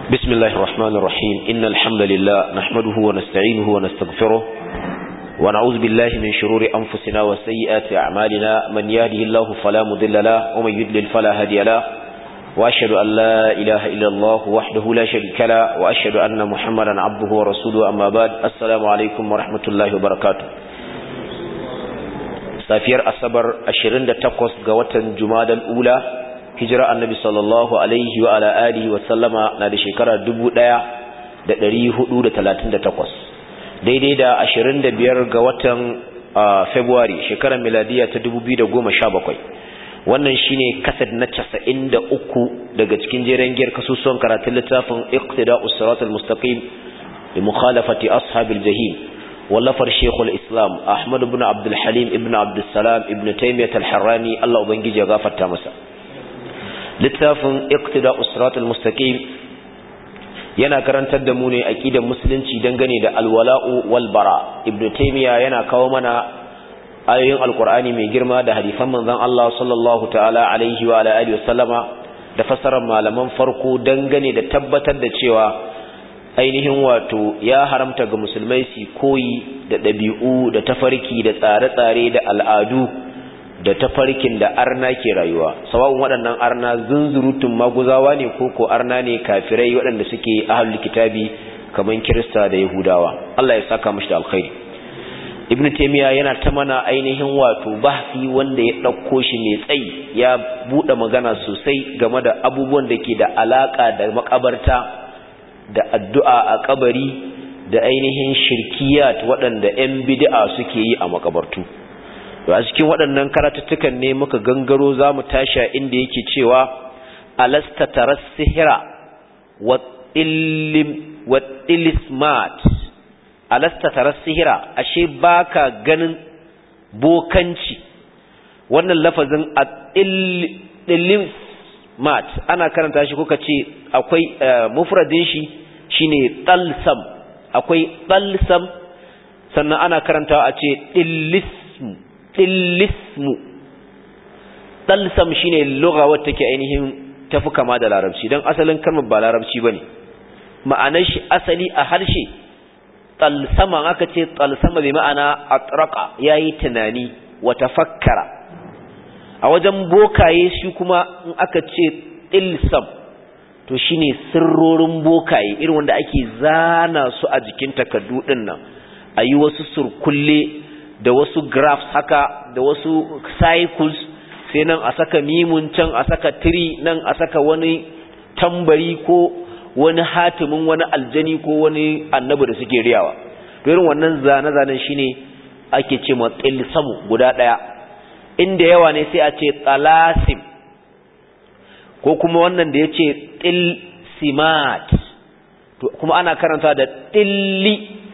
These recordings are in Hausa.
بسم الله الرحمن الرحيم إن الحمد لله نحمده ونستعينه ونستغفره ونعوذ بالله من شرور أنفسنا وسيئات أعمالنا من يهده الله فلا مضل له ومن يضلل فلا هادي له وأشهد أن لا إله إلا الله وحده لا شريك له وأشهد أن محمدا عبده ورسوله أما بعد السلام عليكم ورحمة الله وبركاته safiyar asabar 28 ga watan jumadal ula hijira annabi sallallahu alaihi wa ala alihi wa sallama na da shekara 1438 daidai da 25 ga watan february shekarar miladiya ta 2017 wannan shine kasad na 93 daga cikin jeren giyar kasusuwan karatun littafin iqtida'us siratal mustaqim bi mukhalafati ashabil jahim wallafar shekul islam ahmad ibn abdulhalim ibn abdulsalam ibn taimiyat al-harrani allah ubangiji ya gafarta masa littafin iqtida usratul mustaqim yana karantar da mu ne aqidar musulunci dangane da alwala'u wal bara ibn taymiya yana kawo mana ayoyin alqur'ani mai girma da hadisan manzon Allah sallallahu ta'ala alaihi wa ala alihi wasallama da fassarar malaman farko dangane da tabbatar da cewa ainihin wato ya haramta ga musulmai su koyi da ɗabi'u da tafarki da tsare-tsare da al'adu da tafarkin da arna ke rayuwa sawa'un waɗannan arna zunzurutun maguzawa ne ko ko arna ne kafirai waɗanda suke ahlul kitabi kamar kirista da yahudawa Allah ya saka mashi da alkhairi ibn taymiya yana ta mana ainihin wato bahsi wanda ya ɗauko shi mai tsayi ya buɗe magana sosai game da abubuwan da ke da alaka da makabarta da addu'a a kabari da ainihin shirkiyat waɗanda ‘yan bid'a suke yi a makabartu. a cikin waɗannan karatuttukan ne muka gangaro za mu tasha inda yake cewa alasta taras sihira wa ilismat alasta taras sihira ashe baka ganin bokanci wannan lafazin a mat ana karanta shi kuka ce akwai mufradin shi shine talsam akwai talsam sannan ana karantawa a ce dillismu dillismu talsam shine lugha wacce take ainihin tafi kama da larabci dan asalin kalmar ba larabci bane ma'anar shi asali a harshe talsama aka ce talsama bi ma'ana atraqa yayi tunani wa tafakkara a wajen bokaye shi kuma in aka ce ilsam to shine sirrorin bokaye irin wanda ake zana su a jikin takardu din nan a yi wasu surkulle da wasu graphs haka da wasu cycles sai nan a saka mimun can a saka tiri nan a saka wani tambari ko wani hatimin wani aljani ko wani annabi da suke riyawa to irin wannan zane-zanen shine ake ce ma ilsamu guda ɗaya inda yawa ne sai a ce talasim ko kuma wannan da ya ce tilsimat kuma ana karanta da tilli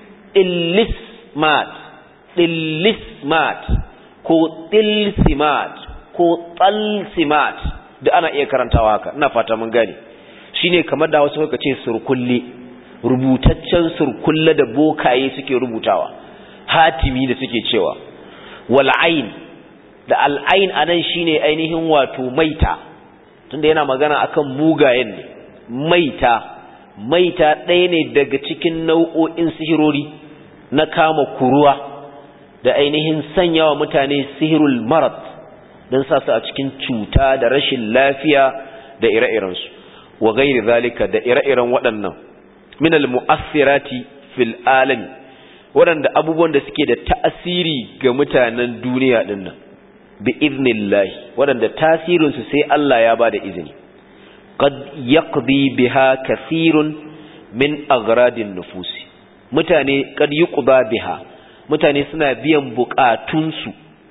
illismat tillismat ko tilsimat ko talsimat da ana iya karantawa haka ina fata mun gane shine kamar da wasu suka ce surkulle rubutaccen surkulle da bokaye suke rubutawa hatimi da suke cewa wal'ain da al'ain a nan shi ne ainihin wato maita tunda yana magana akan mugayen ne maita maita ɗaya ne daga cikin nau'o'in sihirori na kama kuruwa da ainihin sanyawa mutane sihirul marat don sa su a cikin cuta da rashin lafiya da ire-irensu wa gairi zalika da ire-iren waɗannan minal mu'assirati fil alami waɗanda abubuwan da suke da ta'asiri ga mutanen duniya ɗin nan bi iznillahi waɗanda tasirinsu sai Allah ya ba da izini qad yaqdi biha kathirun min agradin nufusi mutane qad yuqda biha mutane suna biyan bukatunsu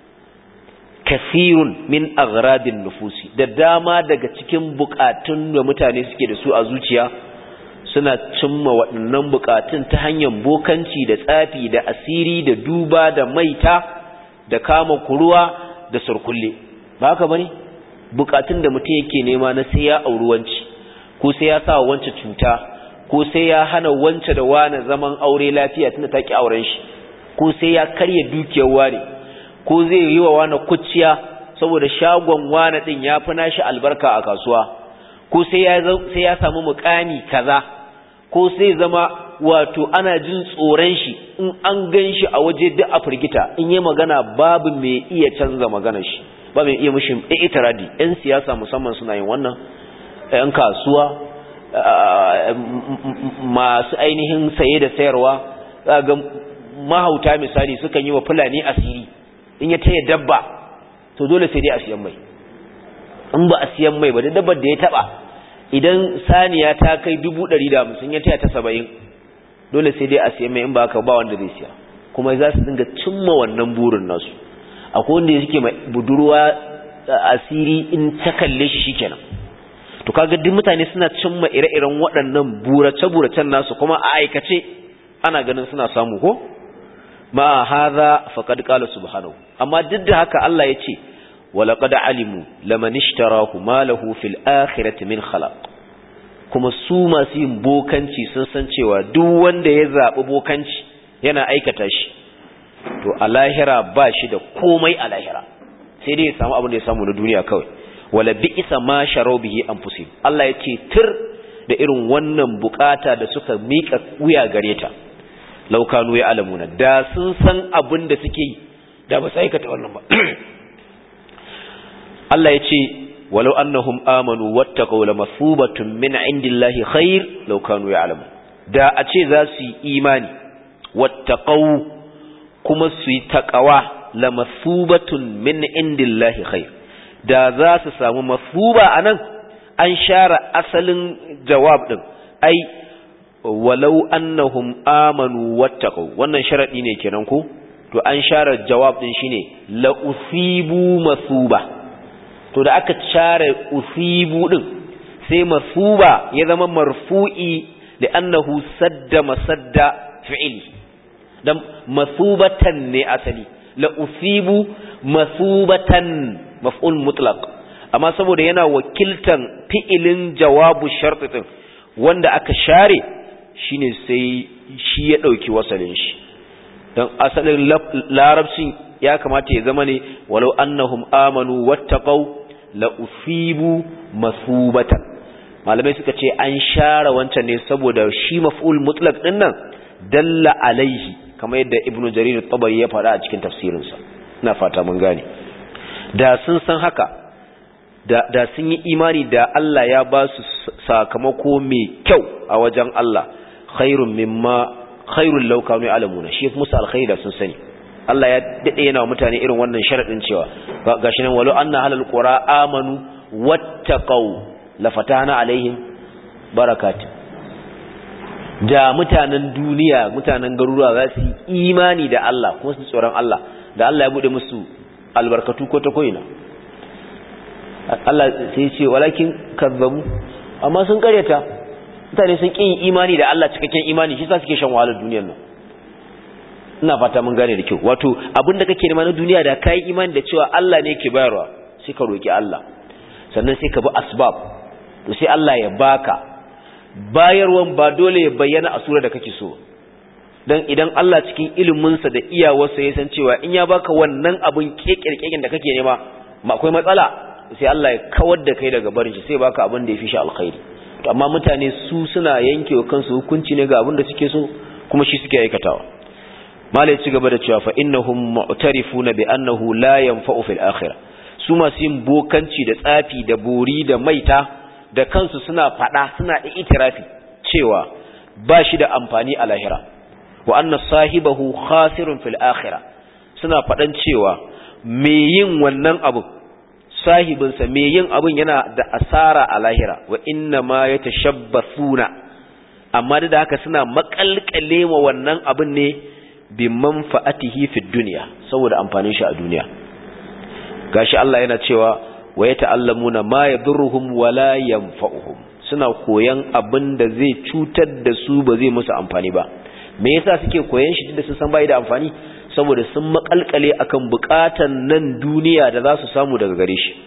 kathirun min agradin nufusi da dama daga cikin bukatun da mutane suke da su a zuciya suna cimma waɗannan bukatun ta hanyar bokanci da tsafi da asiri da duba da maita da kama kuruwa da surkulle ba haka bane bukatun da mutum yake nema na sai ya auri wanci ko sai ya sa wance cuta ko sai ya hana wance da wani zaman aure lafiya tunda ta ki auren shi ko sai ya karya dukiyar wani ko zai yi wa wani kuciya saboda shagon wani din ya fi nashi albarka a kasuwa ko sai ya sai ya samu mukami kaza ko sai zama wato ana jin tsoron shi in an gan shi a waje duk a firgita in yi magana babu mai iya canza magana shi ba mai iya mushi itiradi yan siyasa musamman suna yin wannan yan kasuwa masu ainihin saye da sayarwa ga mahauta misali sukan yi wa fulani asiri in ya taya dabba to dole sai dai a siyan mai in ba a siyan mai ba da dabbar da ya taba idan saniya ta kai dubu ɗari da hamsin ya taya ta saba'in dole sai dai a siyan mai in ba haka ba wanda zai siya kuma za su dinga cimma wannan burin nasu akwai wanda suke mai budurwa asiri in ta kalle shi shikenan to kaga duk mutane suna cimma ire-iren waɗannan burace-buracen nasu kuma a aikace ana ganin suna samu ko ma hadha faqad qala subhanahu amma duk da haka Allah ya ce walaqad alimu laman ishtarahu ma lahu fil akhirati min khalaq kuma su masu yin bokanci sun san cewa duk wanda ya zabi bokanci yana aikata shi to a lahira ba shi da komai a lahira sai dai ya samu abin da ya samu na duniya kawai wala bi'sa ma sharu bihi anfusihim Allah ya ce tir da irin wannan bukata da suka mika wuya gare ta laukanu ya alamuna da sun san abin da suke yi da ba su aikata wannan ba Allah ya ce walau annahum amanu wattaqaw lamathubatun min indillahi khair law kanu ya'lamun da a ce za su yi imani wattaqaw kuma su yi taqawa lamathubatun min indillahi khair da za su samu mathuba anan an share asalin jawab din ai walau annahum amanu wattaqu wannan sharadi ne kenan ko to an share jawab din shine la usibu masuba to da aka share usibu din sai masuba ya zama marfu'i li'annahu sadda masadda fi'li dan masubatan ne asali la usibu masubatan maf'ul mutlaq amma saboda yana wakiltan fi'ilin jawabu sharti din wanda aka share shine sai shi ya ɗauki wasalin shi don asalin larabcin ya kamata ya zama ne walau annahum amanu wattaqau la usibu masubatan malamai suka ce an share wancan ne saboda shi maf'ul mutlaq din nan dalla alaihi kamar yadda ibnu jarir at-tabari ya faɗa a cikin tafsirinsa ina fata mun gane da sun san haka da, da sun yi imani da Allah ya ba su sakamako mai kyau a wajen Allah khairun mimma khairul law kanu ya'lamuna shi musu alkhairi da sun sani Allah ya dade yana wa mutane irin wannan sharadin cewa gashi nan walau anna halal qura amanu wattaqau la fatahna alaihim barakatun da mutanen duniya mutanen garuruwa za su yi imani da Allah kuma su tsoron Allah da Allah ya bude musu albarkatu ko ta koina Allah sai ce walakin kazzabu amma sun karyata mutane sun kin imani da Allah cikakken imani shi sa suke shan wahalar duniyar nan ina fata mun gane da kyau wato abin da kake nema na duniya da kai imani da cewa Allah ne yake bayarwa sai ka roki Allah sannan sai ka bi asbab to sai Allah ya baka bayarwan ba dole ya bayyana a sura da kake so dan idan Allah cikin iliminsa da iyawarsa ya san cewa in ya baka wannan abin kekirkekin da kake nema akwai matsala sai Allah ya kawar da kai daga barin shi sai baka abin da ya fi shi alkhairi to amma mutane su suna yankewa kansu hukunci ne ga abin da suke so kuma shi suke aikatawa malai ci gaba da cewa fa innahum mu'tarifuna bi annahu la yanfa'u fil akhirah su masu yin bokanci da tsafi da bori da maita da kansu suna fada suna da itirafi cewa ba shi da amfani a lahira wa anna sahibahu khasirun fil akhirah suna fadan cewa me yin wannan abu sahibinsa me yin abun yana da asara a lahira wa inna ma yatashabbathuna amma da haka suna makalkale wa wannan abun ne bi manfa'atihi fid dunya saboda amfanin shi a duniya gashi Allah yana cewa wa yata'allamuna ma yadurruhum wa la yanfa'uhum suna koyan abin da zai cutar da su ba zai musu amfani ba me yasa suke koyan shi tunda sun san bai da amfani saboda sun makalkale akan bukatan nan duniya da za su samu daga gare shi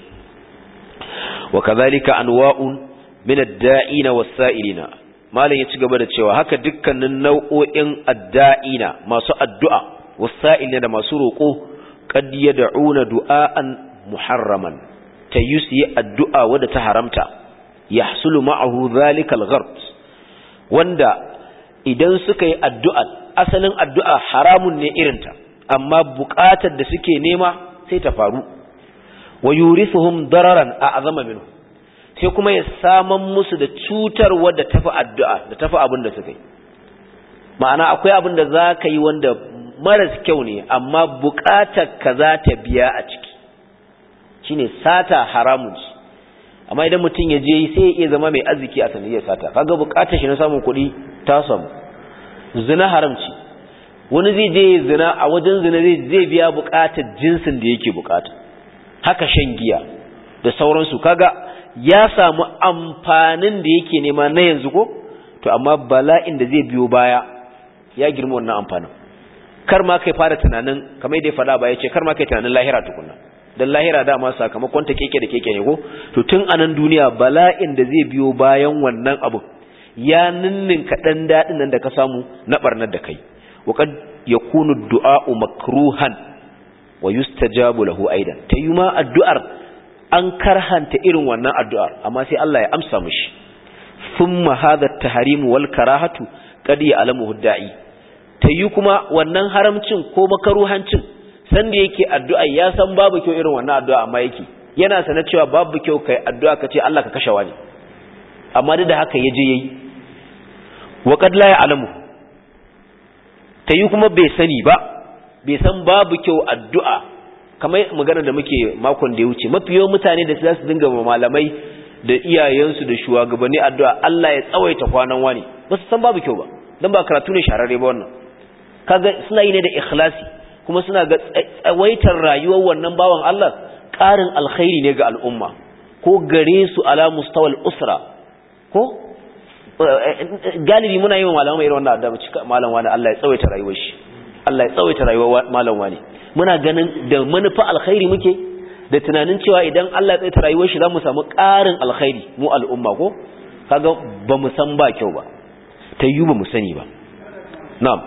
wa kadhalika anwa'un min ad-da'ina was-sa'ilina malam ya ci gaba da cewa haka dukkanin nau'o'in ad-da'ina masu addu'a was-sa'ilina da masu roko qad yad'una du'aan muharraman tayusi addu'a wadda ta haramta yahsulu ma'ahu dhalika al-ghard wanda idan suka yi addu'a asalin addu'a haramun ne irinta amma buƙatar da suke nema sai ta faru wa yurisuhum dararan a azama minhu sai kuma ya saman musu da cutarwa da tafi addu'a da tafi abin da suka yi ma'ana akwai abin da za ka yi wanda maras kyau ne amma buƙatar ka za ta biya a ciki shine sata haramun ce amma idan mutum ya je sai ya iya zama mai arziki a sanadiyar sata kaga buƙatar shi na samun kuɗi ta samu zina haramci wani zai je zina a wajen zina zai biya buƙatar jinsin da yake buƙata haka shan giya da sauransu kaga ya samu amfanin da yake nema na yanzu ko to amma bala'in da zai biyo baya ya girma wannan amfanin kar ma kai fara tunanin kamar yadda ya faɗa ba ya ce kar ma kai tunanin lahira tukunna dan lahira dama sakamakon ta keke da keke ne ko to tun anan duniya bala'in da zai biyo bayan wannan abu ya ninnin kaɗan daɗin nan da ka samu na ɓarnar da kai wa kad yakunu du'a'u makruhan wa yustajabu lahu aidan ta yi ma addu'ar an karhanta irin wannan addu'ar amma sai Allah ya amsa mishi thumma hadha at-tahrim wal karahatu qad ya'lamuhu da'i ta yi kuma wannan haramcin ko makaruhancin sanda yake addu'a ya san babu kyau irin wannan addu'a amma yake yana sanar cewa babu kyau kai addu'a ka ce Allah ka kashe wani amma duk da haka yaje yayi wa qad la ya'lamu ta yi kuma bai sani ba bai san babu kyau addu'a kamar magana da muke makon da ya wuce mafi yawan mutane da za su dinga malamai da iyayensu da shugabanni addu'a Allah ya tsawaita kwanan wani ba su san babu kyau ba don ba karatu ne shararre ba wannan kaga suna yi ne da ikhlasi kuma suna ga tsawaitar rayuwar wannan bawan Allah ƙarin alkhairi ne ga al'umma ko gare su ala mustawal usra ko galibi muna yi wa malamai irin wannan addu'a cika malam wani Allah ya tsawaita rayuwar shi Allah ya tsawaita rayuwar malam wani muna ganin da manufa alkhairi muke da tunanin cewa idan Allah ya tsawaita rayuwar shi zamu samu ƙarin alkhairi mu al'umma ko kaga ba mu san ba kyau ba ta yi ba mu sani ba na'am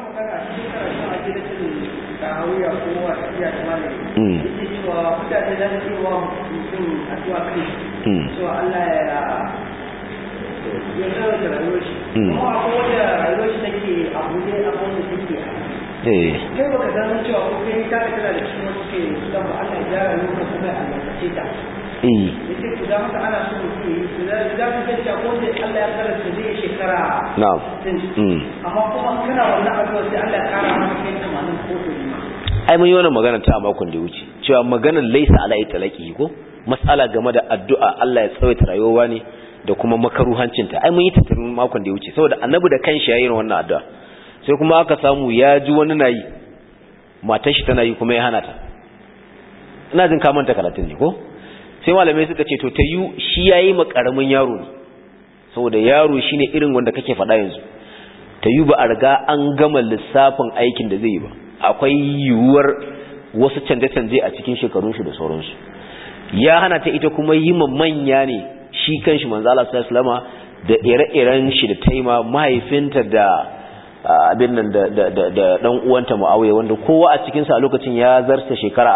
ya tsawaita rayuwar shi kuma akwai wanda rayuwar shi take a buɗe a wanda take eh kai baka san cewa ko kai ka ka tana da shi wasu ke dan ba Allah ya gyara lokacin kuma ya albarkace ta eh yace ku da maka ana so ku yi ku da da ku san cewa ko sai Allah ya karanta zai shekara na'am mm amma kuma kana wannan addu'a sai Allah ya kara maka kai tamanin ko to ma ai mun yi wannan magana ta a makon da ya wuce cewa maganar laisa ala itlaqi ko mas'ala game da addu'a Allah ya tsawaita rayuwa ne da kuma makaruhancinta ai mun yi tattarin makon da ya wuce saboda annabi da kanshi yayin wannan addu'a sai kuma aka samu ya ji wani nayi matar shi tana yi kuma ya hana ta ina jin ka manta karatun ne ko sai malamai suka ce to ta yi shi yayi ma karamin yaro ne saboda yaro shine irin wanda kake faɗa yanzu ta yi ba a riga an gama lissafin aikin da zai yi ba akwai yiwuwar wasu canje-canje a cikin shekarun shi da sauransu ya hana ta ita kuma yi ma manya ne shi kanshi manzo Allah sallallahu alaihi wasallama da ire-iren shi da taima mahaifinta da abin nan da da da dan uwanta Muawiya wanda kowa a cikin sa a lokacin ya zarta shekara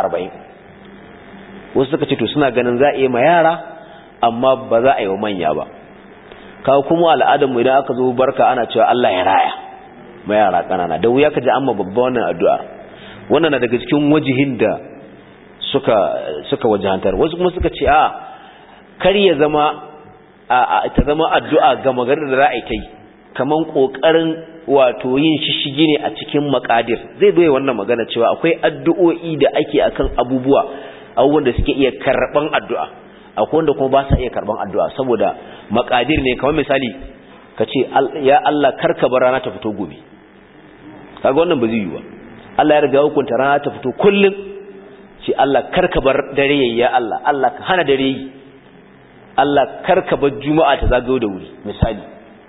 40 wasu suka ce to suna ganin za a yi ma yara amma ba za a yi wa manya ba kawo kuma al'adar mu idan aka zo barka ana cewa Allah ya raya ma yara kanana da wuya ka ji amma babba wannan addu'a wannan na daga cikin wajihin da suka suka wajahantar wasu kuma suka ce a kar ya zama ta zama addu'a ga maganar da ra'ayi ta yi kaman kokarin wato yin shishigi ne a cikin makadir zai zo wannan magana cewa akwai addu'o'i da ake akan abubuwa abubuwan da suke iya karban addu'a akwai wanda kuma ba sa iya karban addu'a saboda makadir ne kamar misali ka ce ya Allah karka bar rana ta fito gobe kaga wannan ba zai yi ba Allah ya riga hukunta rana ta fito kullum ce Allah karka bar dare yayi ya Allah Allah ka hana dare yi Allah karka bar juma'a ta zagayo da wuri misali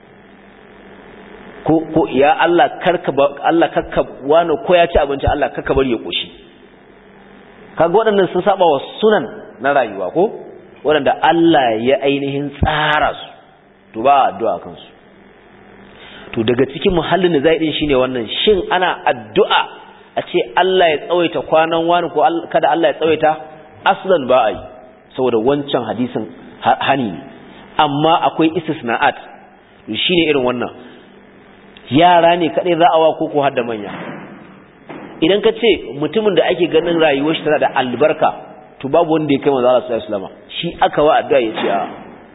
ko ko ya Allah karka bar Allah karka wani ko ya ci abinci Allah karka bar ya koshi kaga waɗannan sun saba wa sunan na rayuwa ko waɗanda Allah ya ainihin tsara su to ba addu'a kansu to daga cikin muhallin da zai din shine wannan shin ana addu'a a ce Allah ya tsawaita kwanan wani ko kada Allah ya tsawaita aslan ba a yi saboda wancan hadisin hani ne amma akwai istisna'at shine irin wannan yara ne kadai za a wa ko ko har da manya idan ka ce mutumin da ake ganin rayuwar shi tana da albarka to babu wanda ya kai manzo Allah sallallahu alaihi wasallam shi aka wa addu'a ya ce a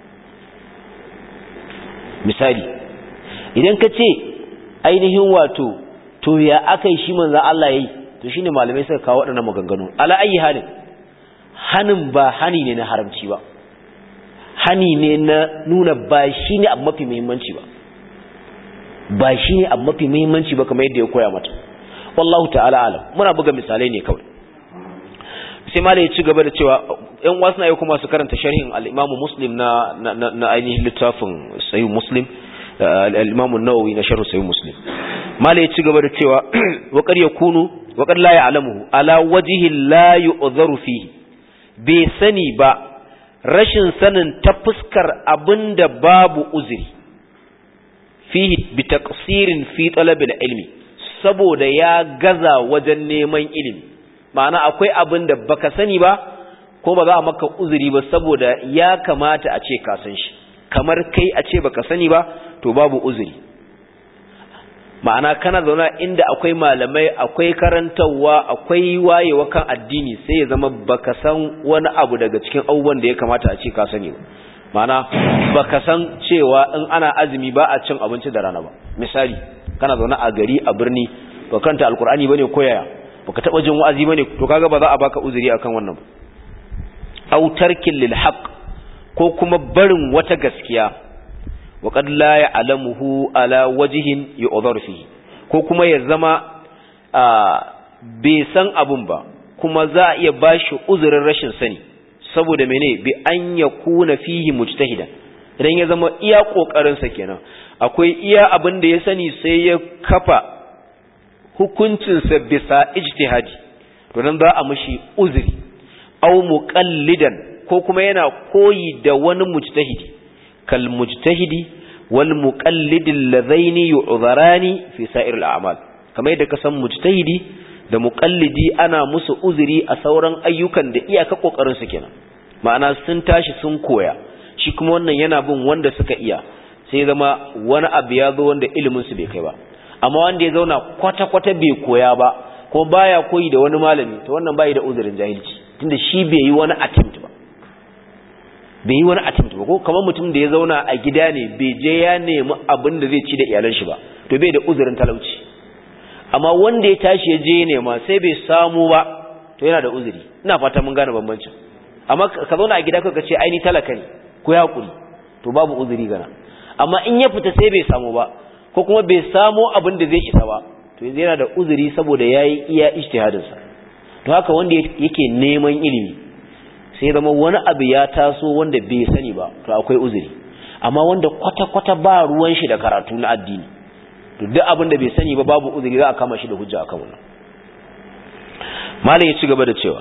misali idan ka ce ainihin wato to ya aka yi shi manzo Allah yayi to shine malamai suka kawo waɗannan maganganu ala ayi halin hanin ba hani ne na haramci ba hani ne na nuna ba shi ne abu mafi muhimmanci ba ba shi ne abu mafi muhimmanci ba kamar yadda ya koya mata wallahu ta'ala alam muna buga misalai ne kawai sai ma da ya ci gaba da cewa yan wasu na yi kuma su karanta sharhin al'imamu muslim na, na, ainihin littafin sayi muslim al'imamu nawawi na sharhu sayi muslim ma da ya ci gaba da cewa waƙar ya kunu waƙar la ya alamu ala wajihin la yi fihi bai sani ba rashin sanin ta fuskar abin da babu uzuri fihi bi taqsirin fi talabil ilmi saboda ya gaza wajen neman ilimi ma'ana akwai abin da baka sani ba ko ba za a maka uzuri ba saboda ya kamata a ce ka san shi kamar kai a ce baka sani ba to babu uzuri ma'ana kana zauna inda akwai malamai akwai karantarwa akwai wayewa kan addini sai ya zama baka san wani abu daga cikin abubuwan da ya kamata a ce ka sani ba ma'ana baka san cewa in ana azumi ba a cin abinci da rana ba misali kana zaune a gari a birni ba kanta alkur'ani bane ko yaya baka taba jin wa'azi bane to kaga ba za a baka uzuri akan wannan ba aw tarkin lil haqq ko kuma barin wata gaskiya wa qad la ya'lamuhu ala wajhin yu'dhar fihi ko kuma ya zama bai san abun ba kuma za a iya bashi uzurin rashin sani saboda mene bi an yakuna fihi mujtahidan idan ya zama iya kokarin sa kenan akwai iya abin da ya sani sai ya kafa hukuncinsa bisa ijtihadi to nan za a mishi uzuri aw muqallidan ko kuma yana koyi da wani mujtahidi kal mujtahidi wal muqallid alladhaini yu'dharani fi sa'ir al a'mal kamar yadda ka san mujtahidi da muqallidi ana musu uzuri a sauran ayyukan da iyaka kokarin su kenan ma'ana sun tashi sun koya shi kuma wannan yana bin wanda suka iya sai zama wani abu ya zo wanda ilimin su bai kai ba amma wanda ya zauna kwata-kwata bai koya ba ko baya koyi da wani malami to wannan bai da uzurin jahilci tunda shi bai yi wani attempt ba bai yi wani attempt ba ko kamar mutum da ya zauna a gida ne bai je ya nemi abin da zai ci da iyalan shi ba to bai da uzurin talauci amma wanda ya tashi ya je nema sai bai samu ba to yana da uzuri ina fata mun gane bambancin amma ka zauna a gida ka ce ai ni talaka ne ko ya hakuri to babu uzuri gana amma in ya fita sai bai samu ba ko kuma bai samu abin da zai isa ba to yanzu yana da uzuri saboda yayi iya ijtihadinsa to haka wanda yake neman ilimi sai zama wani abu ya taso wanda bai sani ba to akwai uzuri amma wanda kwata-kwata ba ruwan shi da karatu na addini to duk abin da bai sani ba babu uzuri za a kama shi da hujja akan wannan malam ya ci gaba da cewa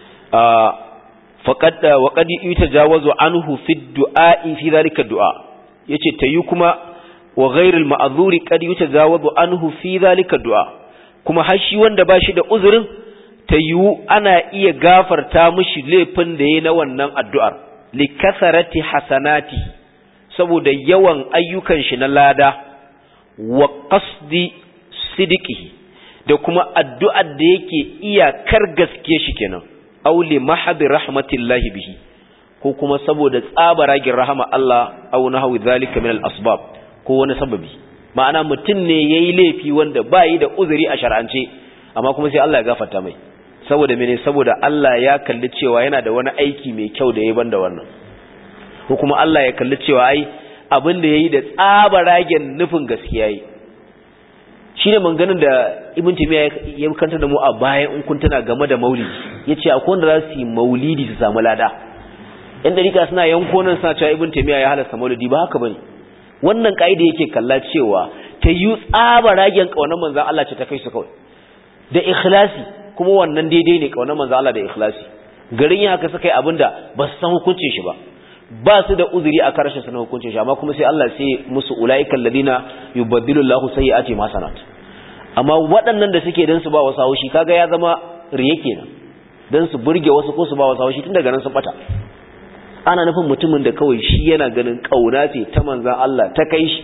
faqad wa qad yutajawazu anhu fi du'a'i fi zalika du'a yace tayi kuma wa ghairil ma'zuri qad yutajawazu anhu fi zalika du'a kuma har shi wanda bashi da uzurin tayu ana iya gafarta mishi laifin da yayi na wannan addu'ar li kasarati hasanati saboda yawan ayyukan shi na lada wa qasdi sidiqihi da kuma addu'ar da yake iyakar gaske shi kenan aw li mahdi rahmatillahi bihi ko kuma saboda tsabaragin rahama Allah aw nahwi zalika min al-asbab ko wani sababi ma'ana mutum ne yayi laifi wanda bayi da uzuri a shar'ance amma kuma sai Allah ya gafarta mai saboda mene saboda Allah ya kalli cewa yana da wani aiki mai kyau da yayi banda wannan ko kuma Allah ya kalli cewa ai abin da yayi da tsabaragen nufin gaskiya yi shine manganin da Ibn Taymiyyah ya kanta da mu a bayan in kun tana game da maulidi yace akwai wanda za su yi maulidi su samu lada yan dariƙa suna yanko nan suna cewa Ibn Taymiyyah ya halasta maulidi ba haka bane wannan kaida yake kalla cewa ta yi tsaba ragen kaunar manzan Allah ce ta kai su kawai da ikhlasi kuma wannan daidai ne kaunar manzan Allah da ikhlasi garin yin haka suka yi abinda ba su san hukuncin shi ba ba su da uzuri a karshen su na hukuncin shi amma kuma sai Allah sai musu ulaiikal ladina yubaddilu Allahu sayyi'ati hasanat amma waɗannan da suke dan su ba wasu haushi kaga ya zama riye kenan dan su burge wasu ko su ba wasu haushi tun daga nan sun bata ana nufin mutumin da kawai shi yana ganin kauna ce ta manzan Allah ta kai shi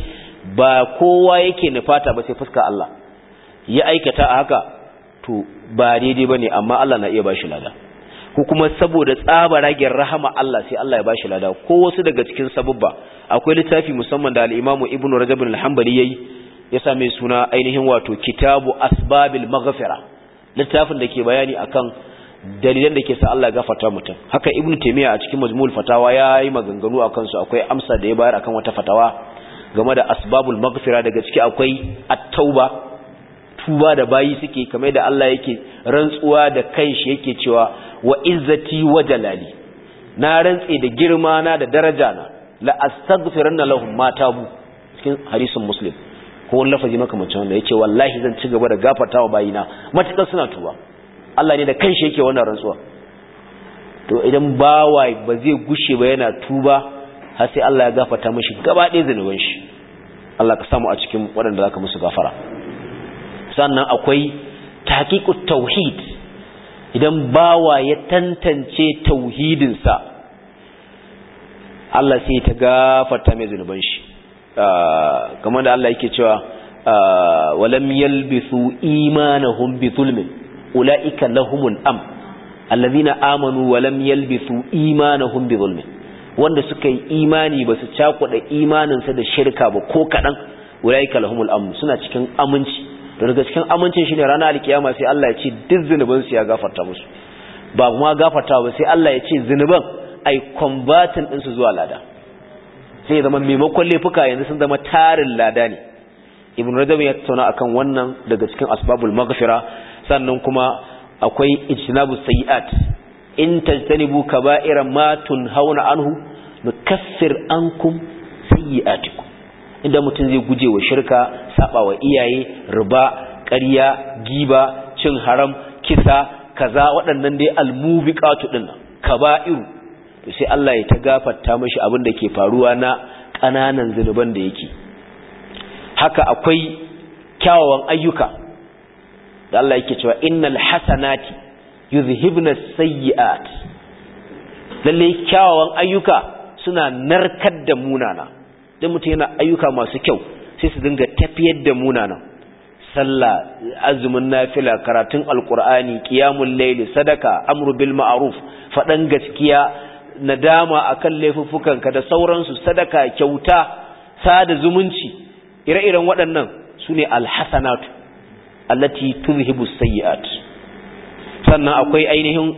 ba kowa yake nufata ba sai fuska Allah ya aikata a haka to ba daidai bane amma Allah na iya bashi lada ko kuma saboda tsaba ragen rahama Allah sai Allah ya bashi lada ko wasu daga cikin sabubba akwai littafi musamman da al-Imam Ibn Rajab al-Hanbali yayi ya sa mai suna ainihin wato Kitabu Asbabil Maghfira littafin da ke bayani akan dalilan da ke sa Allah ya gafarta mutum haka Ibn Taymiyyah a cikin Majmu'ul Fatawa yayi maganganu akan su akwai amsa da ya bayar akan wata fatawa game da asbabul maghfira daga ciki akwai at-tauba tuba da bayi suke kamar da Allah yake rantsuwa da kanshi yake cewa wa izzati wa jalali na rantse da girma na da daraja na la astaghfiranna lahum ma tabu cikin hadisin muslim ko wani lafazi makamancin wanda yace wallahi zan ci gaba da gafartawa bayina matakar suna tuba Allah ne da kanshi yake wannan rantsuwa to idan bawa ba zai gushe ba yana tuba har sai Allah ya gafarta mishi gaba ɗaya zanuban shi Allah ka samu a cikin waɗanda zaka musu gafara sannan akwai tahqiqut tauhid idan bawa ya tantance tauhidinsa Allah sai ta gafarta mai zanuban shi kamar da Allah yake cewa walam yalbisu imanahum bi zulmin ulaika lahumul am alladhina amanu walam yalbisu imanahum bi zulmin wanda suka yi imani ba su cakuɗa imaninsa da shirka ba ko kaɗan ulaika lahumul amn suna cikin aminci da daga cikin amincin shine ranar alkiyama sai Allah ya ce duk zunuban su ya gafarta musu ba kuma gafarta ba sai Allah ya ce zunuban ai converting din su zuwa lada sai zama maimakon laifuka yanzu sun zama tarin lada ne ibn rajab ya tattauna akan wannan daga cikin asbabul maghfira sannan kuma akwai ijtinabus sayiat in tajtanibu kaba'ira ma tunhauna anhu nukaffir ankum sayyi'atikum inda mutum zai guje wa shirka saba wa iyaye riba ƙarya giba cin haram kisa kaza waɗannan dai almubiqatu din kaba'iru to sai Allah ya ta gafarta mashi abin da ke faruwa na ƙananan zunuban da yake haka akwai kyawawan ayyuka da Allah yake cewa innal hasanati yuzhibna sayyi'at lalle kyawawan ayyuka suna narkar da munana dan mutum yana ayyuka masu kyau sai su dinga tafiyar da munana sallah azumin nafila karatun alqur'ani qiyamul layl sadaka amru bil ma'ruf fadan gaskiya nadama akan laifuffukanka da sauransu sadaka kyauta sada zumunci ire-iren waɗannan sune alhasanatu allati tuzhibu sayyi'at sannan akwai ainihin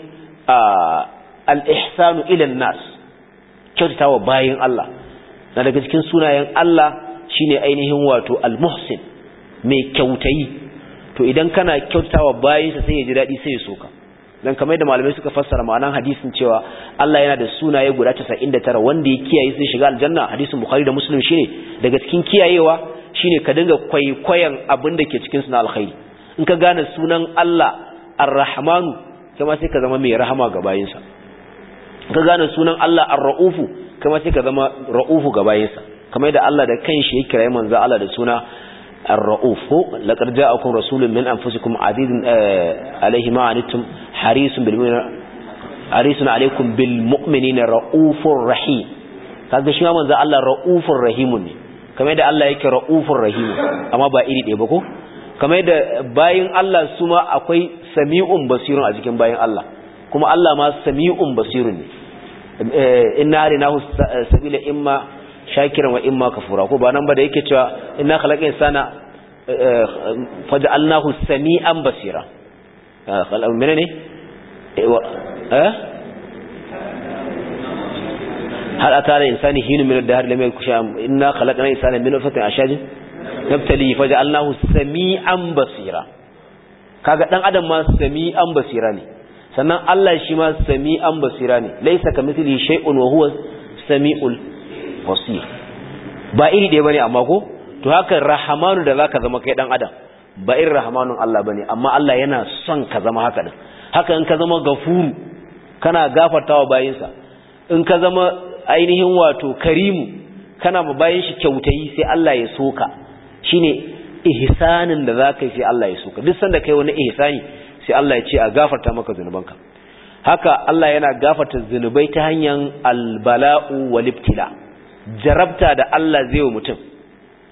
al-ihsanu ila nas kyautatawa bayin Allah na daga cikin sunayen Allah shine ainihin wato al-muhsin mai kyautayi to idan kana kyautatawa bayinsa sai ya ji dadi sai ya soka dan kamar da malamai suka fassara ma'anan hadisin cewa Allah yana da sunaye guda 99 wanda ya kiyaye sai shiga aljanna hadisin bukhari da muslim shine daga cikin kiyayewa shine ka dinga kwaikwayon abin da ke cikin sunan alkhairi in ka gane sunan Allah ar-rahmanu kuma sai ka zama mai rahama ga bayinsa ka gane sunan Allah ar-ra'ufu kuma sai ka zama ra'ufu ga bayinsa kamar da Allah da kanshi ya kira manzo Allah da suna ar-ra'uf laqad ja'akum rasulun min anfusikum azizun alayhi ma anittum harisun bil mu'minina harisun alaykum bil mu'minina ra'ufur rahim kaga shi manzo Allah ra'ufur rahimun ne kamar da Allah yake ra'ufur rahim amma ba iri ɗaya ba ko kamar da bayin Allah su ma akwai sami'un basirun a cikin bayin Allah kuma Allah ma sami'un basirun ne inna harinahu sabila imma shakiran wa imma kafura ko ba nan ba da yake cewa inna khalaqna insana faj'alnahu sami'an basira khalaq menene eh hal atara insani hinu min ad-dahr lam yakun shay'an inna khalaqna insana min nutfatin ashajin nabtali faj'alnahu sami'an basira kaga dan adam ma sami'an basira ne sannan Allah shi ma sami'an basira ne laysa kamithlihi shay'un wa huwa sami'ul basir ba iri ɗaya bane amma ko to haka rahamanu da zaka zama kai dan adam ba irin rahamanun Allah bane amma Allah yana son ka zama haka din haka in ka zama gafuru kana gafartawa bayinsa in ka zama ainihin wato karimu kana ma bayin shi kyautayi sai Allah ya soka shine ihsanin da zaka yi sai Allah ya soka duk sanda kai wani ihsani sai Allah ya ce a gafarta maka zunubanka haka Allah yana gafarta zunubai ta hanyar albala'u wal ibtila jarabta da Allah zai wa mutum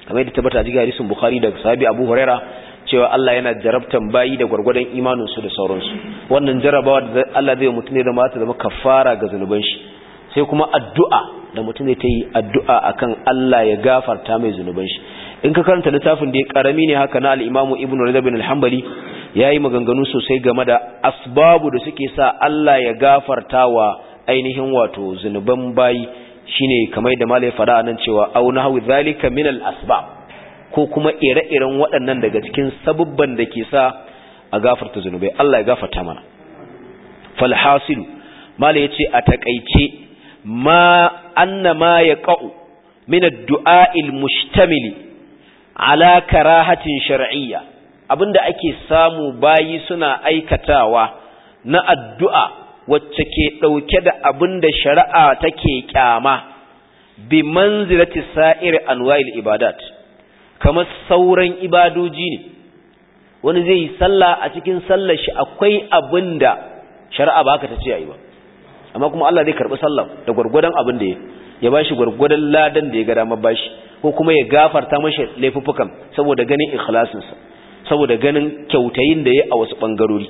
kamar yadda tabbata a cikin hadisin bukhari da sahabi abu huraira cewa Allah yana jarabtan bayi da gwargwadon imanin su da sauransu wannan jarabawa da Allah zai mutum ne da mata zama kafara ga zanuban shi sai kuma addu'a da mutum zai ta yi addu'a akan Allah ya gafarta mai zunuban shi in ka karanta littafin da ya karami ne haka na al-Imam Ibn Rajab bin al-Hanbali yayi maganganu sosai game da asbabu da suke sa Allah ya gafarta wa ainihin wato zunuban bayi shine kamar da malai fada nan cewa au nahwi zalika min al-asbab ko kuma ire-iren waɗannan daga cikin sabubban da ke sa a gafarta zunubai Allah ya gafarta mana falhasil malai yace a takaice ma anna ma yaqa'u min ad-du'a al-mushtamili ala karahatin shar'iyya abinda ake samu bayi suna aikatawa na addu'a wacce ke dauke da abinda shari'a take kyama bi manzilati sa'ir anwa'il ibadat kamar sauran ibadoji ne wani zai yi sallah a cikin sallar shi akwai abinda shari'a ba haka ta ce yayi ba amma kuma Allah zai karbi sallah da gurgurdan abin da ya bashi gurgurdan ladan da ya ga dama bashi ko kuma ya gafarta mashi laifuffukan saboda ganin ikhlasinsa saboda ganin kyautayin da ya a wasu bangarori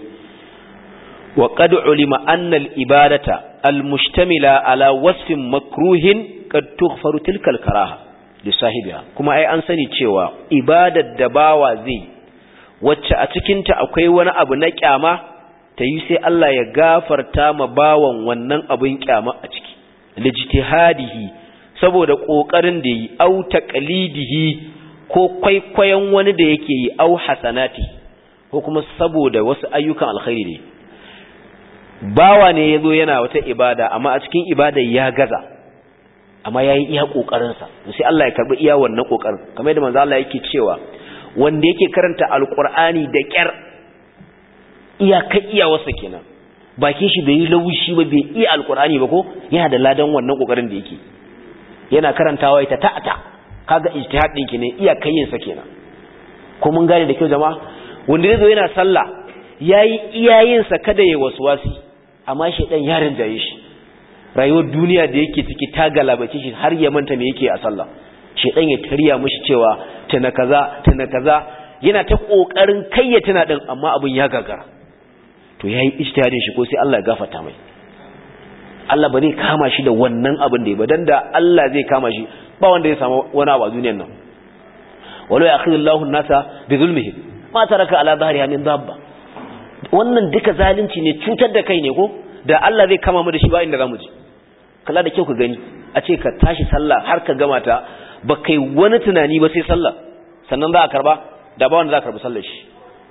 wa qad ulima anna al-ibadata al-mushtamila ala wasfin makruhin qad tughfaru tilka al-karaha li sahibiha kuma ai an sani cewa ibadar da bawa zai wacce a cikin ta akwai wani abu na kyama ta yi sai Allah ya gafarta ma bawan wannan abin kyama a ciki lijtihadihi saboda kokarin da yi au taqlidihi ko kwaikwayon wani da yake yi au hasanati ko kuma saboda wasu ayyukan alkhairi ne bawa ne yazo yana wata ibada amma a cikin ibada ya gaza amma yayi iya kokarin sa sai Allah ya karbi iya wannan kokarin kamar yadda manzo Allah yake cewa wanda yake karanta alqur'ani da kyar iya kai iya wasa kenan bakin shi bai yi laushi ba bai iya alqur'ani ba ko yana da ladan wannan kokarin da yake yana karantawa ita ta'ata kaga ijtihad din ki ne iya kayin sa kenan ko mun gane da kyau jama'a wanda zai zo yana sallah yayi iyayin sa kada yayi waswasi amma shedan ya rinjaye shi rayuwar duniya da yake ciki ta galabace shi har ya manta me yake a sallah shedan ya tariya mishi cewa tana kaza tana kaza yana ta kokarin kai ya tana din amma abin ya gagara to yayi ijtihadin shi ko sai Allah ya gafarta mai Allah ba zai kama shi da wannan abin da ya ba dan da Allah zai kama shi ba wanda ya samu wani abu a duniyar nan walau yakhidullahu an-nasa bi zulmihim ma taraka ala dhahriha min dabba wannan duka zalunci ne cutar da kai ne ko da Allah zai kama mu da shi ba inda zamu je kalla da kyau ka gani a ce ka tashi sallah har ka gama ta ba kai wani tunani ba sai sallah sannan za a karba da ba wanda za a karbi sallar shi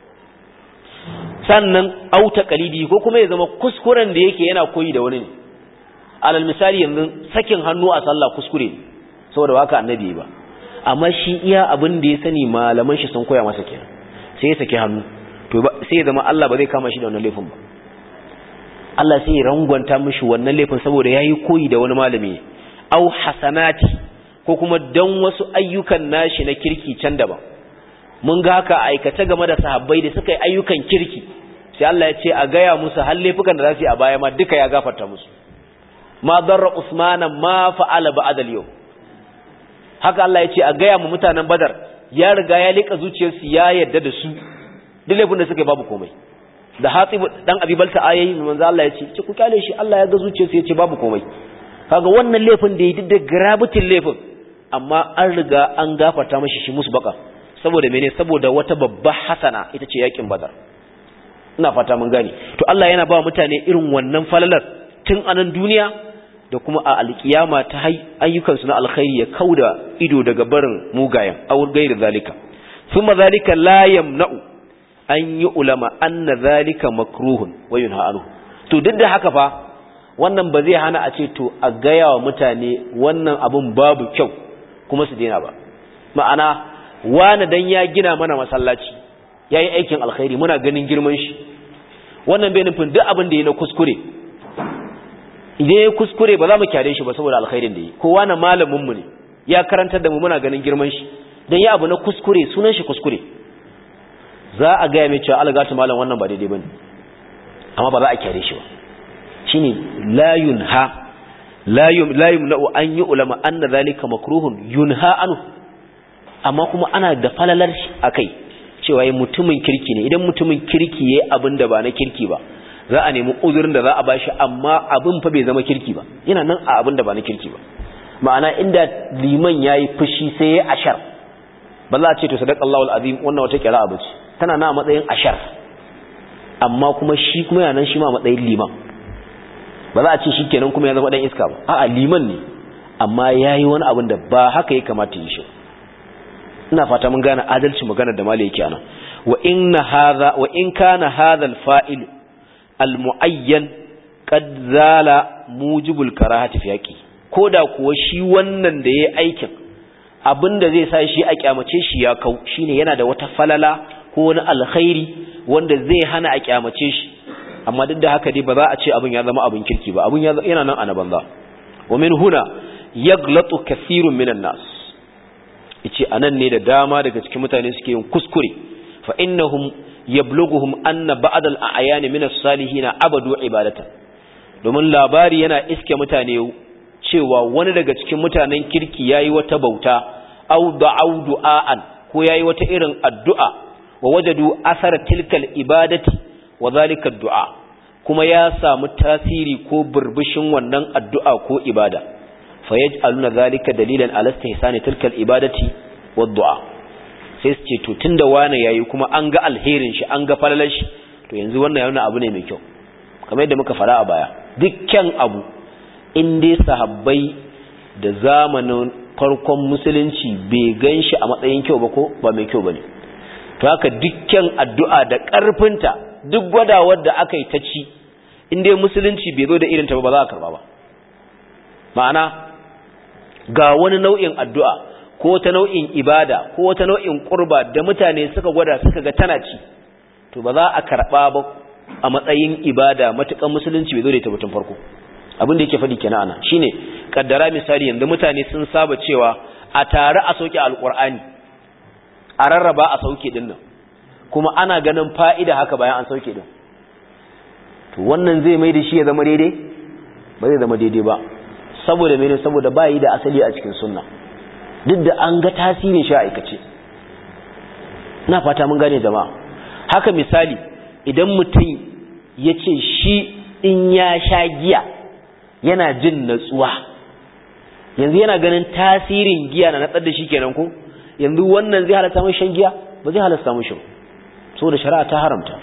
sannan auta qalidi ko kuma ya zama kuskuren da yake yana koyi da wani ne alal misali yanzu sakin hannu a sallah kuskure ne saboda haka annabi ba amma shi iya abin da ya sani malaman shi sun koya masa kenan sai ya saki hannu to sai ya zama Allah ba zai kama shi da wannan laifin ba Allah sai ya rangwanta mishi wannan laifin saboda yayi koyi da wani malami au hasanati ko kuma dan wasu ayyukan nashi na kirki can daban mun ga haka aikace game da sahabbai da suka yi ayyukan kirki sai Allah ya ce a gaya musu har laifukan da za su yi a baya ma duka ya gafarta musu ma darra usmana ma fa'ala ba'da al-yawm haka Allah ya ce a gaya mu mutanen badar ya riga ya lika zuciyarsu ya yadda da su duk laifin da suka yi babu komai da hatsi dan abibalta ayayi manzo Allah ya ce ce ku kyale shi Allah ya ga zuciyarsu ya ce babu komai kaga wannan laifin da ya duk da garabitin laifin amma an riga an gafarta mashi shi musu baka saboda mene saboda wata babba hasana ita ce yakin badar ina fata mun gane to Allah yana ba mutane irin wannan falalar tun anan duniya da kuma a alkiyama ta ayyukansu na alkhairi ya kauda ido daga barin mugayen aw gairi zalika thumma zalika la yamna'u an yi ulama anna zalika makruhun wa yunha anhu to duk da haka fa wannan ba zai hana a ce to a gaya wa mutane wannan abun babu kyau kuma su daina ba ma'ana wani dan ya gina mana masallaci yayi aikin alkhairi muna ganin girman shi wannan bai nufin duk abin da ya na kuskure idan ya kuskure ba za mu kyare shi ba saboda alkhairin da yi kowa na malamin mu ne ya karantar da mu muna ganin girman shi dan ya abu na kuskure sunan shi kuskure za a gaya mai cewa algatu malam wannan ba daidai bane amma ba za a kyare shi ba shine la yunha la yum la yumna'u an yu'lama anna dhalika makruhun yunha anhu amma kuma ana da falalar akai cewa mutumin kirki ne idan mutumin kirki yayi abin da ba na kirki ba za a nemi uzurin da za a bashi amma abin fa bai zama kirki ba yana nan a abin da ba na kirki ba ma'ana inda liman yayi fushi sai ya ashar ba za a ce to sadaqallahu alazim wannan wata kira'a bace tana na matsayin ashar amma kuma shi kuma yana nan shi ma matsayin liman ba za a ce shikenan kuma ya zama dan iska ba a'a liman ne amma yayi wani abin da ba haka ya kamata yi shi ina fata mun gane adalci magana da malai yake anan wa inna hadha wa in kana hadha al-fa'il al-mu'ayyan qad zala mujibul karahati fi yaqi koda kuwa shi wannan da yayi aikin abinda zai sa shi a kyamace shi ya kau shine yana da wata falala ko wani alkhairi wanda zai hana a kyamace shi amma duk da haka dai ba za a ce abin ya zama abin kirki ba abin yana nan a banza wa min huna yaglatu kathirun minan nas yace anan ne da dama daga cikin mutane suke yin kuskure fa innahum yablughuhum anna ba'd al-a'yan min as-salihin abadu ibadatan domin labari yana iske mutane cewa wani daga cikin mutanen kirki yayi wata bauta aw da'u du'aan ko yayi wata irin addu'a wa wajadu athara tilkal ibadati wa zalika du'a kuma ya samu tasiri ko burbushin wannan addu'a ko ibada fa yaj'aluna zalika dalilan ala istihsani tilkal ibadati wa du'a sai su ce to tunda wani yayi kuma an ga alherin shi an ga falalar shi to yanzu wannan yana abu ne mai kyau kamar yadda muka fara a baya dukkan abu in dai sahabbai da zamanin farkon musulunci bai gan shi a matsayin kyau ba ko ba mai kyau bane to haka dukkan addu'a da ƙarfinta duk gwadawar da aka yi ta ci in dai musulunci bai zo da irin ta ba za a karba ba ma'ana ga wani nau'in addu'a ko ta nau'in ibada ko ta nau'in qurba da mutane suka gwada suka ga tana ci to ba za a karba ba a matsayin ibada matukan musulunci bai zo da ita batun farko abin da yake faɗi kenan ana shine kaddara misali yanzu mutane sun saba cewa a tare a sauke alqur'ani a rarraba a sauke din nan kuma ana ganin fa'ida haka bayan an sauke din to wannan zai mai da shi ya zama daidai ba zai zama daidai ba saboda mene saboda ba yi da asali a cikin sunna duk da an ga tasirin shi a aikace na fata mun gane jama'a haka misali idan mutum ya ce shi in ya sha giya yana jin natsuwa yanzu yana ganin tasirin giya na natsar da shi kenan ko yanzu wannan zai halatta mai shan giya ba zai halatta mai shan saboda shari'a ta haramta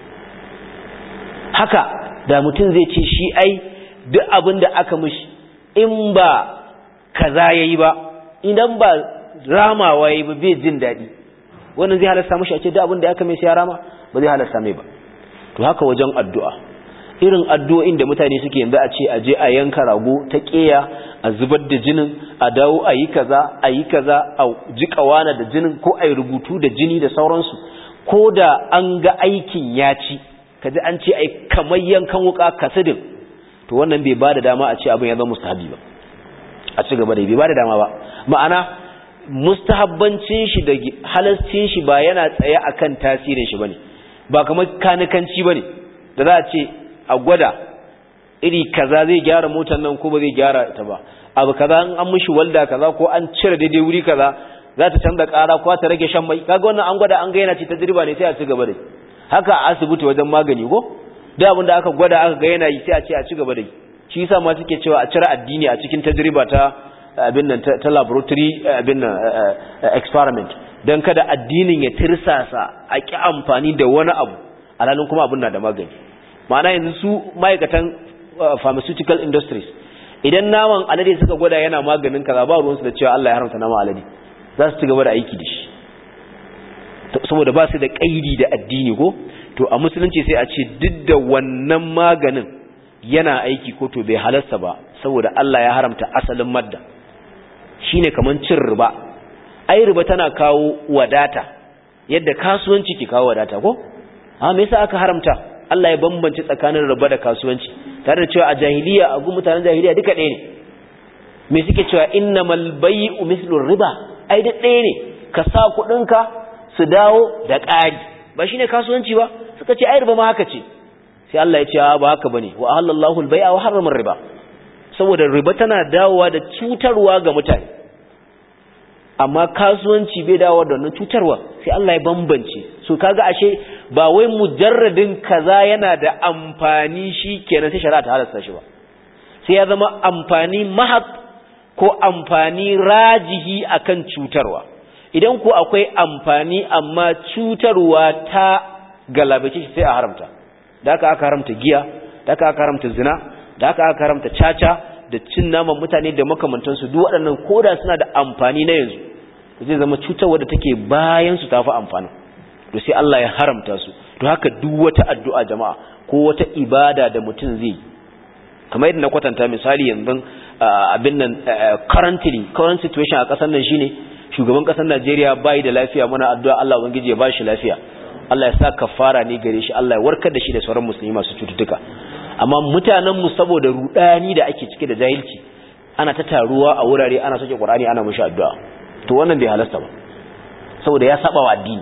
haka da mutum zai ce shi ai duk abin da aka mishi in ba kaza yayi ba idan ba ramawa yayi ba bai jin daɗi wannan zai halasta mishi a ce duk abin da aka mai sai ya rama ba zai halasta mai ba to haka wajen addu'a irin addu'o'in da mutane suke yanzu a ce a je a yanka rago ta ƙeya a zubar da jinin a dawo a yi kaza a yi kaza a jiƙa wana da jinin ko a yi rubutu da jini da sauransu ko da an ga aikin ya ci kaji an ce ai kamar yankan wuka kasidin to wannan bai bada dama a ce abin ya zama mustahabi ba a ci gaba da bai bada dama ba ma'ana mustahabbancin shi da halascin shi ba yana tsaye akan tasirin shi bane ba kamar kanikanci bane da za a ce a gwada iri kaza zai gyara motar nan ko ba zai gyara ta ba abu kaza an mishi walda kaza ko an cire daidai wuri kaza za ta canza ƙara ko ta rage shan mai kaga wannan an gwada an ga yana ci ta dirba ne sai a ci gaba da haka a asibiti wajen magani ko da abin da aka gwada aka ga yana yi sai a ce a ci gaba da yi shi yasa ma suke cewa a cire addini a cikin tajriba ta abin nan ta laboratory abin nan experiment dan kada addinin ya tirsasa a ki amfani da wani abu alhalin kuma abin na da magani ma'ana yanzu su ma'aikatan pharmaceutical industries idan naman alade suka gwada yana maganin kaza ba ruwansu da cewa Allah ya haramta naman alade za su ci gaba da aiki da shi saboda ba su da ƙaidi da addini ko to a musulunci sai a ce duk da wannan maganin yana aiki ko to bai halasta ba saboda Allah ya haramta asalin madda shine kaman cin riba ai riba tana kawo wadata yadda kasuwanci ke kawo wadata ko a me yasa aka haramta Allah ya bambance tsakanin riba da kasuwanci tare da cewa a jahiliya a gun mutanen jahiliya duka ɗaya ne me suke cewa innamal bai'u mislu riba ai da ɗaya ne ka sa kuɗinka su dawo da ƙari ba shi ne kasuwanci ba suka ce ai riba ma haka ce sai Allah ya ce ba haka bane wa halallahu al-bai'a wa harrama riba saboda riba tana dawowa da cutarwa ga mutane amma kasuwanci bai dawo da wannan cutarwa sai Allah ya bambance so kaga ashe ba wai mujarradin kaza yana da amfani shi kenan sai shari'a ta halasta shi ba sai ya zama amfani mahaq ko amfani rajihi akan cutarwa idan ko akwai amfani amma cutarwa ta galabace shi sai a haramta da aka aka haramta giya da aka aka haramta zina da aka aka haramta caca da cin naman mutane da makamantansu duk waɗannan koda suna da amfani na yanzu zai zama cutarwa da take bayan su tafi amfani to sai Allah ya haramta su to haka duk wata addu'a jama'a ko wata ibada da mutum zai kamar yadda na kwatanta misali yanzu abin nan currently current situation a ƙasar nan shine shugaban ƙasar Najeriya bai da lafiya muna addu'a Allah ubangiji ya bashi lafiya Allah ya sa kafara ne gare shi Allah ya warkar da shi da sauran musulmi masu cututtuka amma mutanen mu saboda rudani da ake cike da jahilci ana ta taruwa a wurare ana soke Qur'ani ana mushi addu'a to wannan bai halasta ba saboda ya saba wa addini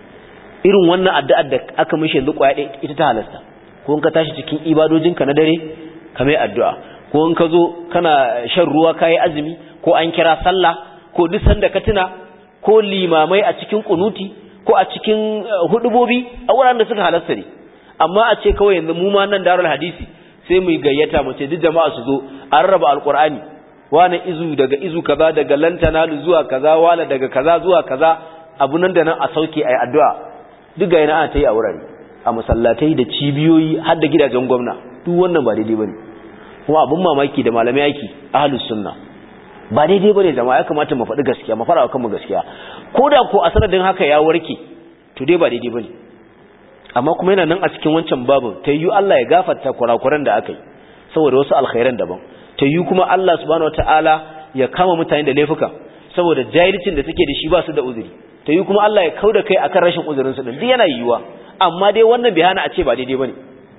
irin wannan addu'ar da aka mishi yanzu kwaya ita ta halasta ko in ka tashi cikin ibadojinka na dare ka mai addu'a ko in ka zo kana shan ruwa kayi azumi ko an kira sallah ko duk sanda ka tuna ko limamai a cikin kunuti ko a cikin hudubobi a wuraren da suka halasta ne amma a ce kawai yanzu mu ma nan darul hadisi sai mu gayyata mu ce duk jama'a su zo an raba alqur'ani wani izu daga izu kaza daga lantana zuwa kaza wala daga kaza zuwa kaza abu nan da nan a sauke ayi addu'a duk ga yana ana ta yi a wurare a masallatai da cibiyoyi har da gidajen gwamna duk wannan ba daidai bane kuma abun mamaki da malamai aiki ahlus sunna ba daidai bane jama'a ya kamata mu faɗi gaskiya mu fara kanmu gaskiya ko da ko a sanadin haka ya warke to dai ba daidai bane amma kuma yana nan a cikin wancan babu ta yi Allah ya gafarta kurakuran da aka yi saboda wasu alkhairan daban ta yi kuma Allah subhanahu wataala ya kama mutane da laifuka saboda jahilcin da suke da shi ba su da uzuri ta yi kuma Allah ya kauda kai akan rashin uzurin su din duk yana yiwuwa amma dai wannan bai hana a ce ba daidai bane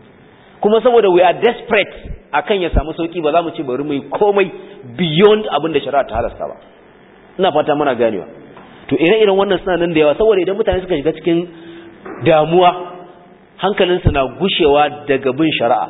kuma saboda we are desperate akan ya samu sauki ba za mu ce bari mu yi komai beyond abin da shari'a ta halasta ba ina fata muna ganewa to ire-iren wannan suna nan da yawa saboda idan mutane suka shiga cikin damuwa hankalinsu na gushewa daga bin shari'a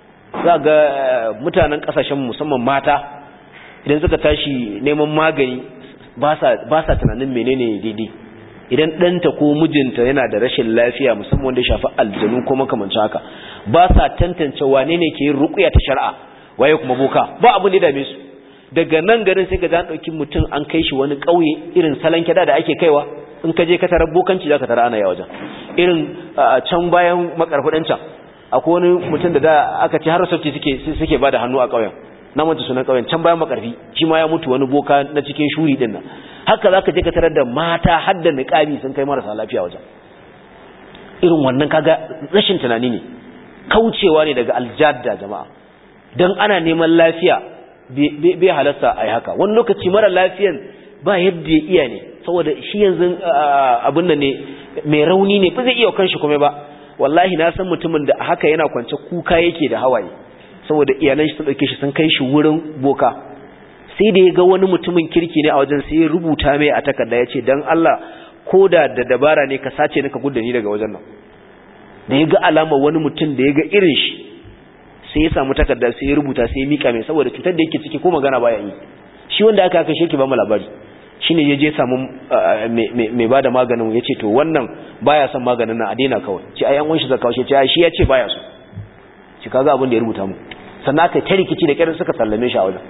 za ga mutanen kasashen musamman mata idan suka tashi neman magani ba sa tunanin menene daidai idan ɗanta ko mijinta yana da rashin lafiya musamman wanda ya shafi aljanu ko makamancin haka ba sa tantance wane ne ke yin ruƙuya ta shari'a waye kuma boka ba abin da ya dame su daga nan garin sai ga an ɗauki mutum an kai shi wani ƙauye irin salon kyada da ake kaiwa in ka je ka tarar bokanci za ka tara ana yawa wajen irin can bayan makarfuɗin can akwai wani mutum da da aka ce har sauti suke suke ba da hannu a ƙauyen na mutu sunan ƙauyen can bayan makarfi shi ma ya mutu wani boka na cikin shuri ɗin nan haka za ka je ka tarar da mata har da niƙabi sun kai marasa lafiya wajen irin wannan kaga rashin tunani ne kaucewa ne daga aljadda jama'a don ana neman lafiya bai halasta a yi haka wani lokaci mara lafiyan ba yadda ya iya ne saboda shi yanzu abin da ne mai rauni ne ba zai iya kanshi kuma ba wallahi na san mutumin da haka yana kwance kuka yake da hawaye saboda iyalan shi sun dauke shi sun kai shi wurin boka sai da ya ga wani mutumin kirki ne a wajen sai ya rubuta mai a takarda ya ce don Allah ko da da dabara ne ka sace ni ka gudda ni daga wajen nan da ya ga alama wani mutum da ya ga irin shi sai ya samu takarda sai ya rubuta sai ya mika mai saboda cutar da yake ciki ko magana baya yi shi wanda aka kashe ki ba mu labari shine ya je samu mai bada maganin ya ce to wannan baya son maganin nan a daina kawai ce ai an wanshi zaka kawo shi ce shi ya ce baya so shi kaga abin da ya rubuta mu sannan aka ta rikici da kirin suka sallame shi a wajen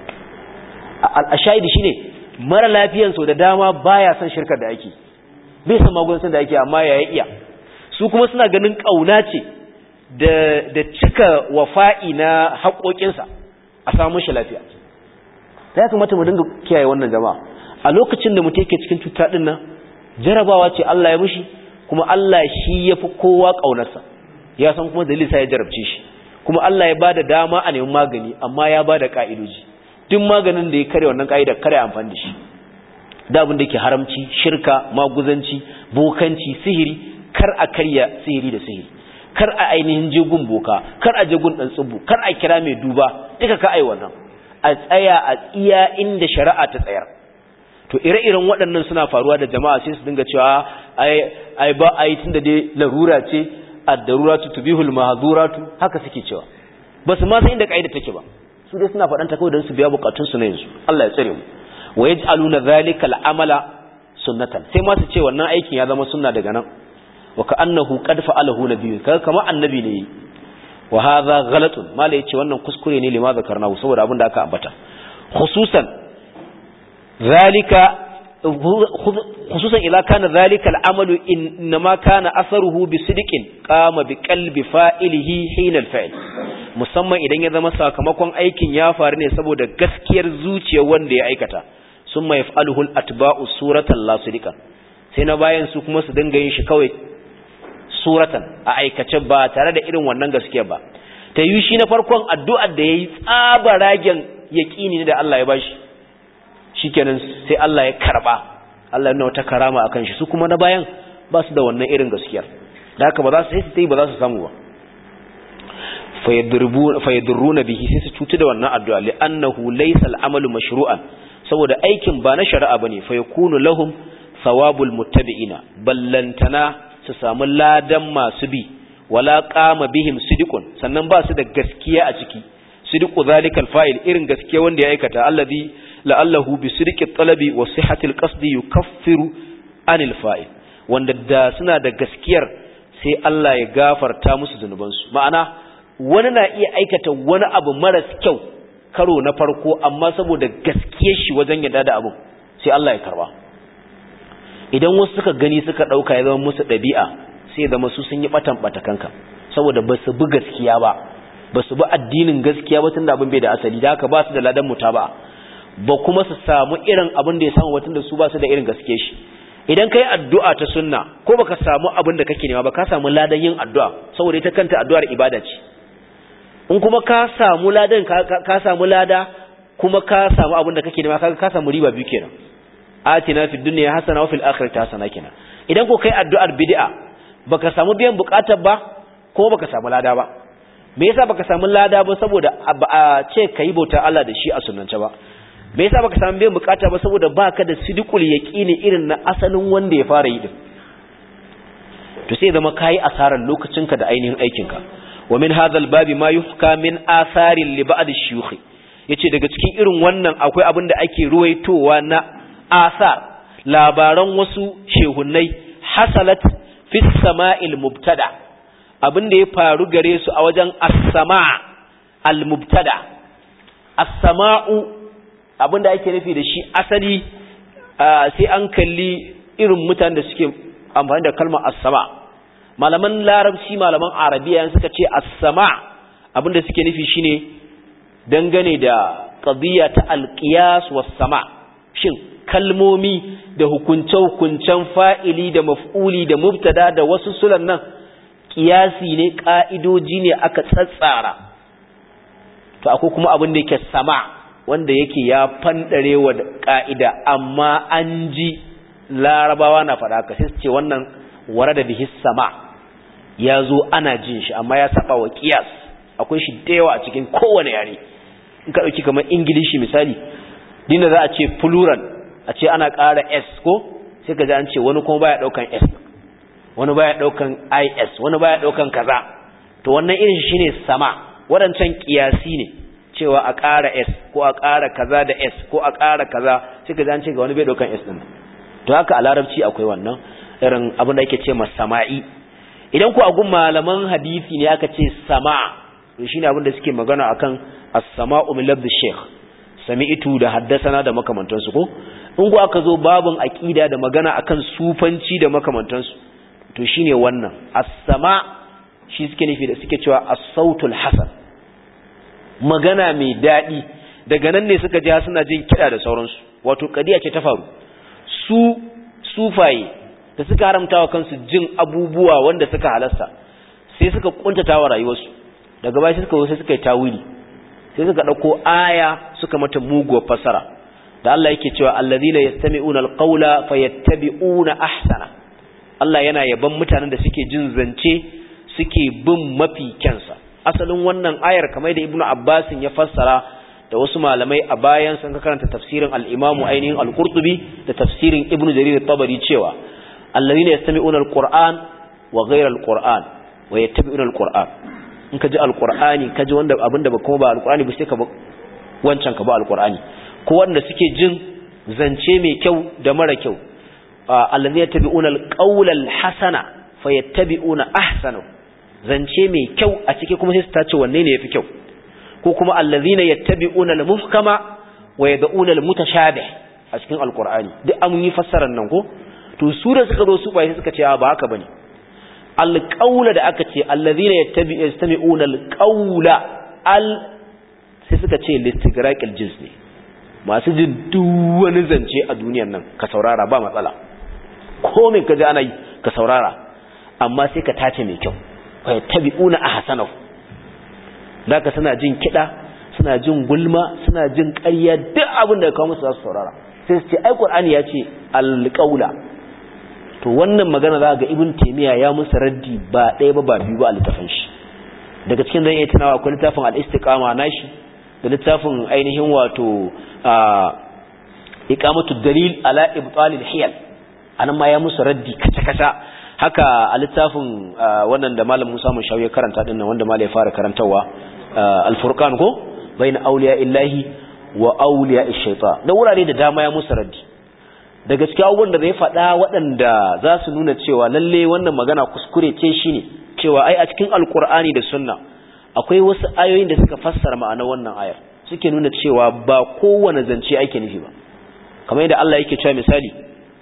a shahidi shine mara lafiyan so da dama baya son shirkar da ake bai san magungunan da ake amma ya iya su kuma suna ganin kauna ce da cika wafa'i na haƙoƙinsa a samun shi lafiya ta ya kamata mu dinga kiyaye wannan jama'a a lokacin da mutum yake cikin cuta ɗin nan jarabawa ce Allah ya mushi kuma Allah shi ya fi kowa ƙaunarsa ya san kuma dalilisa ya jarabce shi kuma Allah ya bada dama a neman magani amma ya bada ka'idoji duk maganin da ya kare wannan ka'idar kare amfani da shi da abin da yake haramci shirka maguzanci bokanci sihiri kar a karya sihiri da sihiri kar a ainihin jegun boka kar a jegun dan tsubu kar a kira mai duba duka ka ai wannan a tsaya a tsiya inda shari'a ta tsayar to ire-iren waɗannan suna faruwa da jama'a sai su dinga cewa ai ai ba ai tunda dai larura ce ad-daruratu tubihul mahduratu haka suke cewa ba su ma san inda kaida take ba su dai suna faɗan ta kawai don su biya bukatun su na yanzu Allah ya tsare mu wa yaj'aluna dhalika al-amala sunnatan sai ma su ce wannan aikin ya zama sunna daga nan wa ka'annahu qad fa'alahu nabiyyu kaga kamar annabi ne wa hadha ghalatun mala yace wannan kuskure ne lima zakarnahu saboda abin da aka ambata khususan zalika خصوصا إذا كان ذلك العمل إنما كان أثره بصدق قام بقلب فائله حين الفعل musamman idan ya zama sakamakon aikin ya faru ne saboda gaskiyar zuciya wanda ya aikata sun mai fa'alhul atba'u suratan la sadiqan sai na bayan su kuma su dinga yin shi kawai suratan a aikace ba tare da irin wannan gaskiya ba ta yi shi na farkon addu'ar da yayi tsaba ragen yaqini ne da Allah ya bashi shikenan sai Allah ya karba Allah yana wata karama akan shi su kuma na bayan ba su da wannan irin gaskiyar da haka ba za su sai su yi ba za su samu ba fayadurruna bihi sai su cutu da wannan addu'a li'annahu laysa al'amalu mashru'an saboda aikin ba na shari'a bane fa yakunu lahum thawabul muttabi'ina ballantana su samu ladan masu bi wala qama bihim sidiqun sannan ba su da gaskiya a ciki sidiqu zalikal fa'il irin gaskiya wanda ya aikata allazi la'allahu bi sidqi talabi wa sihhatil qasdi yukaffiru anil fa'il wanda da suna da gaskiyar sai Allah ya gafarta musu zunubansu ma'ana wani na iya aikata wani abu maras kyau karo na farko amma saboda gaskiyar shi wajen yadda da abu sai Allah ya karba idan wasu suka gani suka dauka ya zama musu dabi'a sai zama su sun yi batan batakanka saboda ba su bi gaskiya ba ba su bi addinin gaskiya ba tunda abin bai da asali da haka ba su da ladan mutaba ba kuma su samu irin abin da ya samu watan da su ba su da irin gaske shi idan kai addu'a ta sunna ko baka samu abin da kake nema ba ka samu ladan yin addu'a saboda ita kanta addu'ar ibada ce in kuma ka samu ladan ka samu lada kuma ka samu abin da kake nema kaga ka samu riba biyu kenan atina fid dunya hasana wa fil akhirati hasana kenan idan ko kai addu'ar bid'a baka samu biyan bukatar ba ko baka samu lada ba me yasa baka samu lada ba saboda a ce kai bauta Allah da shi a sunnance ba me yasa baka samu biyan bukata ba saboda baka da sidqul yaqini irin na asalin wanda ya fara yi din to sai zama kai asaran lokacinka da ainihin aikinka wa min hadha albabi ma yuhka min atharin li ba'd ash-shuyukh yace daga cikin irin wannan akwai abin da ake ruwaitowa na asar labaran wasu shehunnai hasalat fi sama'il mubtada abin da ya faru gare su a wajen as-sama' al-mubtada as-sama'u abinda ake nufi da shi asali sai an kalli irin mutanen da suke amfani da kalmar as-sama malaman larabci malaman arabiya suka ce as-sama abinda suke nufi shine dangane da qadiyya ta al-qiyas was-sama shin kalmomi da hukunce-hukuncen fa'ili da maf'uli da mubtada da wasu sulan nan kiyasi ne ka'idoji ne aka tsatsara to akwai kuma abin da yake sama wanda yake ya fandare wa ka'ida amma an ji larabawa na faɗa ka sai ce wannan wara da bihis sama ya zo ana jin shi amma ya saba wa kiyas akwai shi da yawa a cikin kowane yare in ka ɗauki kamar ingilishi misali dinda za a ce plural a ce ana ƙara s ko sai ka ji an ce wani kuma baya ɗaukan s wani baya ɗaukan is wani baya ɗaukan kaza to wannan irin shi ne sama waɗancan kiyasi ne cewa a ƙara S ko a ƙara kaza da S ko a ƙara kaza sai ka zance ga wani bai ɗaukan S ɗin to haka a larabci akwai wannan irin abin da ake ce ma sama'i idan ku a gun malaman hadisi ne aka ce sama to shine abin da suke magana akan as-sama'u min labd shaykh sami'tu da haddasana da makamantansu ko in ku aka zo babun aqida da magana akan sufanci da makamantansu to shine wannan as-sama shi suke nufi da suke cewa as-sautul hasan magana mai daɗi daga nan ne suka ji suna jin kiɗa da sauransu wato kadiya ce ta faru su sufaye da suka haramta wa kansu jin abubuwa wanda suka halasta sai suka kuntata wa rayuwarsu daga baya suka sai suka yi tawili sai suka ɗauko aya suka mata muguwar fasara da Allah yake cewa allazina yastami'una alqawla fayattabi'una ahsana Allah yana yaban mutanen da suke jin zance suke bin mafi kyansa asalin wannan ayar kamar da ibnu abbasin ya fassara da wasu malamai a bayan sun karanta tafsirin al-imamu ainihin al-qurtubi da tafsirin ibnu jarir at-tabari cewa alladhina yastami'una al-qur'an wa ghayra al-qur'an wa yattabi'una al-qur'an in ka ji al-qur'ani ka ji wanda abinda ba kuma ba al-qur'ani ba sai ka ba wancan ka ba al-qur'ani ko wanda suke jin zance mai kyau da mara kyau allazi yattabi'una alqawla alhasana fayattabi'una ahsanahu zance mai kyau a ciki kuma sai su tace wanne ne yafi kyau ko kuma allazina yattabi'una almuhkama wa yad'una almutashabih a cikin alqur'ani duk an yi fassarar nan ko to su da suka zo su bai suka ce ba haka bane alqawla da aka ce allazina yattabi'una alqawla al sai suka ce listigraqil jins ne masu jin duk wani zance a duniyar nan ka saurara ba matsala ko me kaji ana yi ka saurara amma sai ka tace mai kyau fa yattabi'una ahsanahu zaka suna jin kida suna jin gulma suna jin ƙarya duk abin da ka kawo musu za su saurara sai su ce ai qur'ani ya ce alqaula to wannan magana za ga ibn taymiya ya musu raddi ba ɗaya ba ba biyu ba a littafin shi daga cikin zan iya tunawa akwai littafin al-istiqama nashi da littafin ainihin wato iqamatu dalil ala ibtal al-hiyal anan ma ya musu raddi kaca kaca haka a littafin wannan da malam Musa mun shawo karanta dinnan wanda malai ya fara karantawa al-furqan ko baina awliya illahi wa awliya ash-shaytan da wurare da dama ya musu raddi daga cikin abubuwan da zai faɗa waɗanda za su nuna cewa lalle wannan magana kuskure ce shine cewa ai a cikin alkur'ani da sunna akwai wasu ayoyin da suka fassara ma'anar wannan ayar suke nuna cewa ba kowane zance ake nufi ba kamar yadda Allah yake cewa misali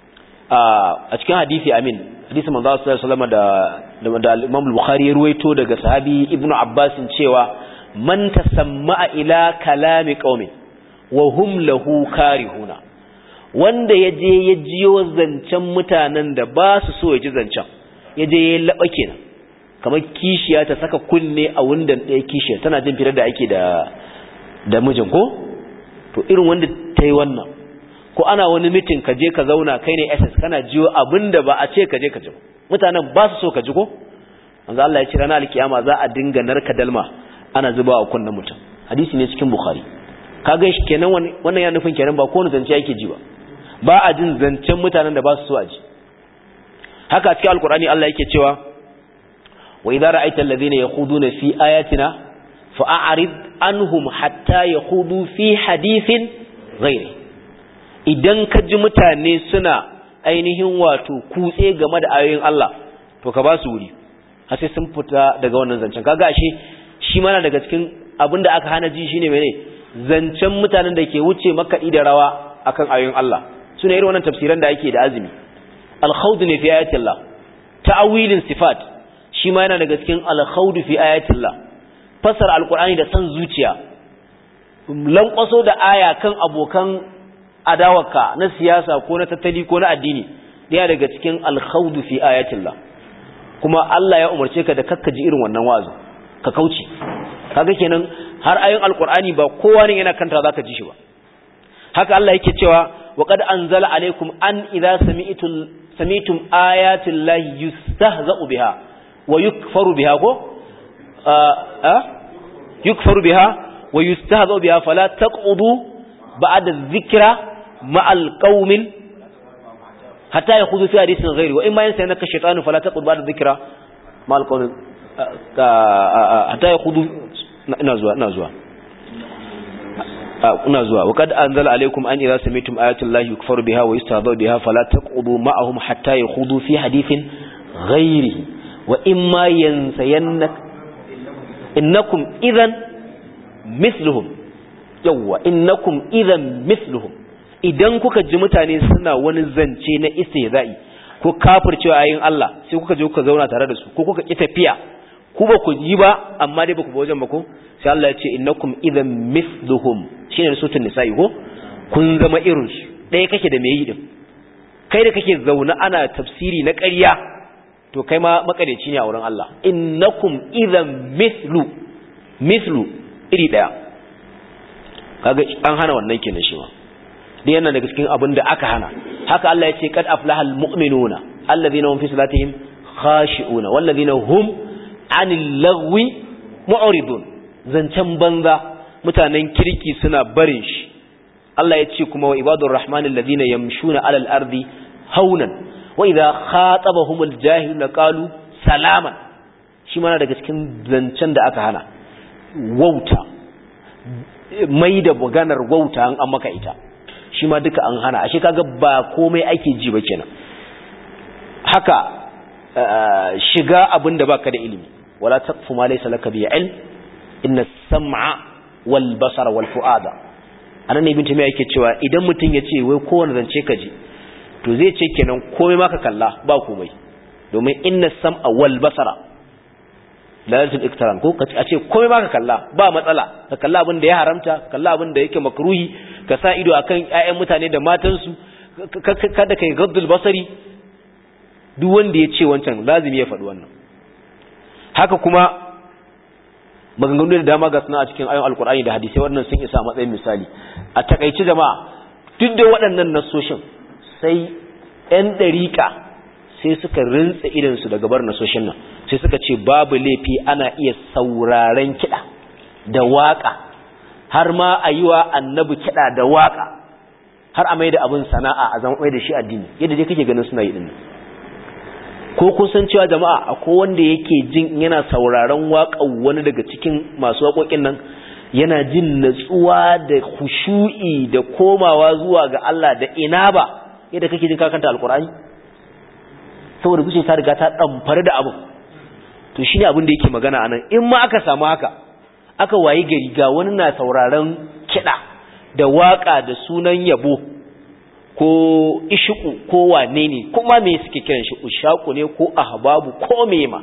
a cikin hadisi amin hadisi manzo sallallahu alaihi wasallam da da Imam Bukhari ya ruwaito daga sahabi Ibn Abbas cewa man tasamma'a ila kalami qaumin wa hum lahu karihuna wanda yaje ya jiyo zancen mutanen da ba su so ya ji zancen yaje ya laba kenan kamar kishiya ta saka kunne a wundan ɗaya kishiya tana jin fitar da ake da da mijin ko to irin wanda ta yi wannan ko ana wani mitin ka je ka zauna kai ne ss kana jiyo abin da ba a ce ka je ka ji mutanen ba su so ka ji ko manzo Allah ya ce ranar alkiyama za a dinga narka dalma ana zuba wa kunnen mutum hadisi ne cikin bukhari kaga shi kenan wannan ya nufin kenan ba kowane zance yake ji ba ba a jin zancen mutanen da ba su so a ji haka cikin alkur'ani Allah yake cewa وإذا رأيت الذين يخوضون في آياتنا فأعرض عنهم حتى يخوضوا في حديث غيره idan ka ji mutane suna ainihin wato kutse game da ayoyin Allah to ka ba su wuri har sai sun fita daga wannan zancen kaga ashe shi mana daga cikin abin da aka hana ji shine mene zancen mutanen da ke wuce makaɗi da rawa akan ayoyin Allah suna irin wannan tafsiran da ake da azumi al-khawd ne fi ayatillah ta'awilin sifat shi ma yana daga cikin alkhaudu fi ayatillah fasara alqur'ani da san zuciya lankwaso da aya kan abokan adawarka na siyasa ko na tattali ko na addini daya daga cikin alkhaudu fi ayatillah kuma Allah ya umarce ka da kakkaji irin wannan wazo ka kauce kaga kenan har ayoyin alqur'ani ba kowa ne yana kanta zaka ji shi ba haka Allah yake cewa wa qad anzala alaykum an idza sami'tum sami'tum ayati llahi yustahza'u biha wa yukfaru biha ko a yukfaru biha wa yustahza'u biha fala taq'udu ba'da dhikra ma'al qaumin hatta yakhudhu fi hadithin ghairi wa imma yansayanaka shaytanu fala taq'ud ba'da dhikra ma'al qaumin hatta yakhudhu ina zuwa ina zuwa ina zuwa wa kad anzala alaykum an idza sami'tum ayati llahi yukfaru biha wa yustahza'u biha fala taq'udu ma'ahum hatta yakhudhu fi hadithin ghairi wa imma yansayannak innakum idhan mithluhum yawa innakum idhan mithluhum idan kuka ji mutane suna wani zance na istihza'i ko kafircewa ayin Allah sai kuka je kuka zauna tare da su ko kuka ki tafiya ku ba ku yi ba amma dai ba ku ba wajen ba ko sai Allah ya ce innakum idhan mithluhum shine sutun nisa'i ko kun zama irin su ɗaya kake da me yi din kai da kake zauna ana tafsiri na ƙarya to kai ma makareci ne a wurin Allah innakum idhan mithlu mithlu iri daya kaga an hana wannan kenan shi ma dai yana daga cikin abin da aka hana haka Allah ya ce kad aflahal mu'minuna alladhina hum fi salatihim khashi'una walladhina hum 'anil lagwi mu'ridun zancen banza mutanen kirki suna barin shi Allah ya ce kuma wa ibadur rahmanil ladina yamshuna 'alal ardi haunan wa idha khatabahumul jahiluna qalu salaman shi mana daga cikin zancen da aka hana wauta mai da maganar wauta an maka ita shi ma duka an hana ashe kaga ba komai ake ji ba kenan haka shiga abin da baka da ilimi wala taqfu ma laysa laka bi ilm inna as-sam'a wal basara wal fu'ada anan ne ibn tamiya yake cewa idan mutum ya ce wai kowanne zance ka ji to zai ce kenan komai ma ka kalla ba komai domin inna as-sam'a wal basara lalatul iktaran ko a ce komai ma ka kalla ba matsala ka kalla abin da ya haramta kalla abin da yake makruhi ka sa ido akan ƴaƴan mutane da matansu kada kai gaddul basari duk wanda ya ce wancan lazimi ya faɗi wannan haka kuma maganganu da dama ga suna a cikin ayon alkur'ani da hadisai waɗannan sun isa matsayin misali a takaici jama'a duk da waɗannan nasoshin sai 'yan ɗariƙa sai suka rintsa idansu daga bar nasoshin nan sai suka ce babu laifi ana iya sauraren kiɗa da waƙa har ma a yi wa annabi kiɗa da waƙa har a mai da abin sana'a a zama mai da shi addini yadda dai kake ganin suna yi ɗin ko kusan cewa jama'a akwai wanda yake jin yana sauraron waƙar wani daga cikin masu waƙoƙin nan yana jin natsuwa da khushu'i da komawa zuwa ga Allah da inaba yadda kake jin kakanta alkur'ani saboda kuce ta riga ta damfare da abu to shine abin da yake magana anan in ma aka samu haka aka wayi gari ga wani na sauraron kiɗa da waƙa da sunan yabo ko ishiku ko wane ne kuma me suke kiran shi ushaku ne ko ahbabu ko mema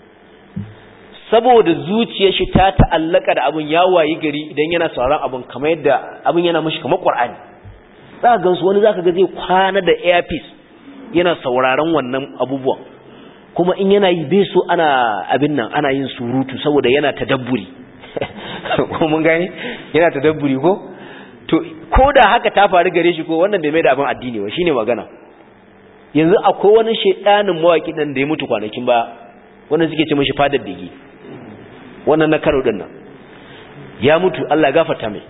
saboda zuciyar shi ta ta'allaka da abin ya wayi gari idan yana sauraron abin kamar yadda abin yana mishi kamar Qur'ani zaka ga wani zaka ga zai kwana da earpiece yana sauraron wannan abubuwan kuma in yana yi bai so ana abin nan ana yin surutu saboda yana tadabburi ko mun gane yana tadabburi ko to ko da haka ta faru gare shi ko wannan bai mai da abin addini ba shine magana yanzu akwai wani shedanin mawaki dan da ya mutu kwanakin ba wannan suke ce mishi fadar digi wannan na karo din nan ya mutu Allah gafarta mai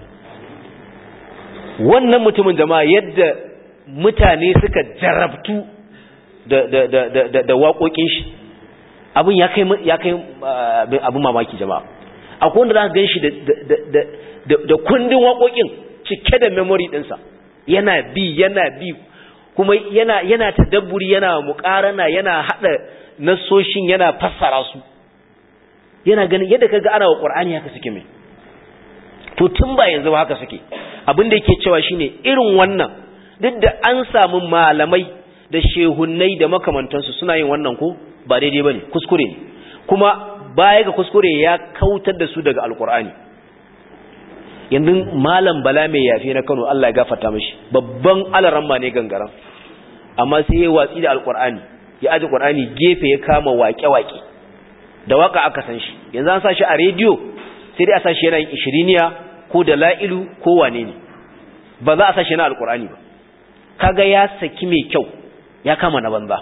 wannan mutumin jama'a yadda mutane suka jarabtu da da da da da waƙoƙin shi abin ya kai ya kai abin mamaki jama'a akwai wanda zaka ganshi da da da da kundin waƙoƙin cike da memory ɗinsa yana bi yana bi kuma yana yana tadabburi yana muƙarana yana haɗa nasoshin yana fassara su yana ganin yadda kaga ana wa Qur'ani haka suke mai to tun ba yanzu ba haka suke abin da yake cewa shine irin wannan duk da an samu malamai da shehunnai da makamantansu suna yin wannan ko ba daidai bane kuskure ne kuma baya ga kuskure ya kautar da su daga alqur'ani yanzu malam bala mai yafi na Kano Allah ya gafarta mishi babban alaramma ne gangaran amma sai ya watsi da alqur'ani ya aje qur'ani gefe ya kama waƙe-waƙe da waka aka san shi yanzu an sa shi a rediyo sai dai a sa shi yana yin ishiriniya ko da la'ilu ko wane ne ba za a sa shi na alqur'ani ba kaga ya saki mai kyau ya kama na banza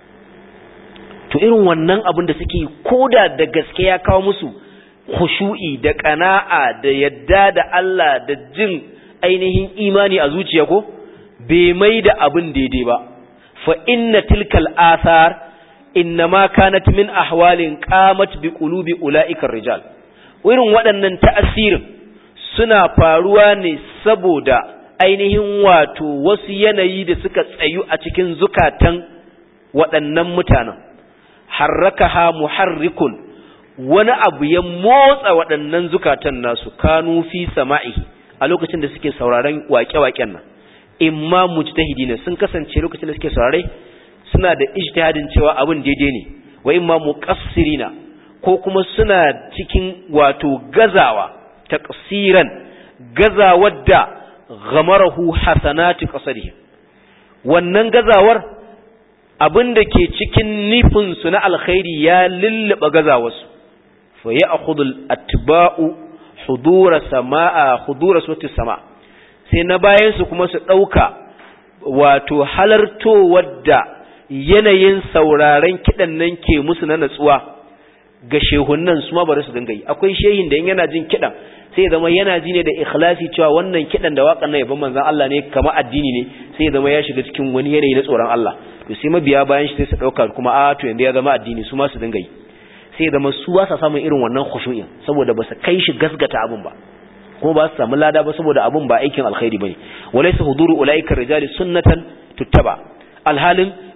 to irin wannan abin da suke koda da gaske ya kawo musu khushu'i da qana'a da yadda da Allah da jin ainihin imani a zuciya ko bai mai da abin daidai ba fa inna tilkal athar innama kanat min ahwalin qamat bi qulubi ulaika rijal irin waɗannan ta'asirin suna faruwa ne saboda ainihin wato wasu yanayi da suka tsayu a cikin zukatan waɗannan mutanen harrakaha muharrikun wani abu ya motsa waɗannan zukatan nasu kanu fi sama'ihi a lokacin da suke sauraron waƙe-waƙen nan imma mujtahidina sun kasance lokacin da suke saurare suna da ijtihadin cewa abin daidai ne wa imma muqassirina ko kuma suna cikin wato gazawa taqsiran gazawar da ghamarahu hasanati qasadihim wannan gazawar abin da ke cikin nufin su na alkhairi ya lullaba gazawarsu fa ya'khudhu al-atba'u hudura samaa hudura suwati sama sai na bayan su kuma su dauka wato halartowar da yanayin sauraren kidan nan ke musu na natsuwa ga shehunnan su ma bari su dinga yi akwai shehin da in yana jin kidan sai ya zama yana ji ne da ikhlasi cewa wannan kidan da waƙan nan yaban manzon Allah ne kamar addini ne sai ya zama ya shiga cikin wani yanayi na tsoron Allah to sai mabiya bayan shi sai su dauka kuma a to yanzu ya zama addini su ma su dinga yi sai ya zama su ba sa samun irin wannan khushu'in saboda ba su kai shi gasgata abin ba kuma ba su samu lada ba saboda abin ba aikin alkhairi bane walaysa huduru ulaika rijali sunnatan tuttaba alhalin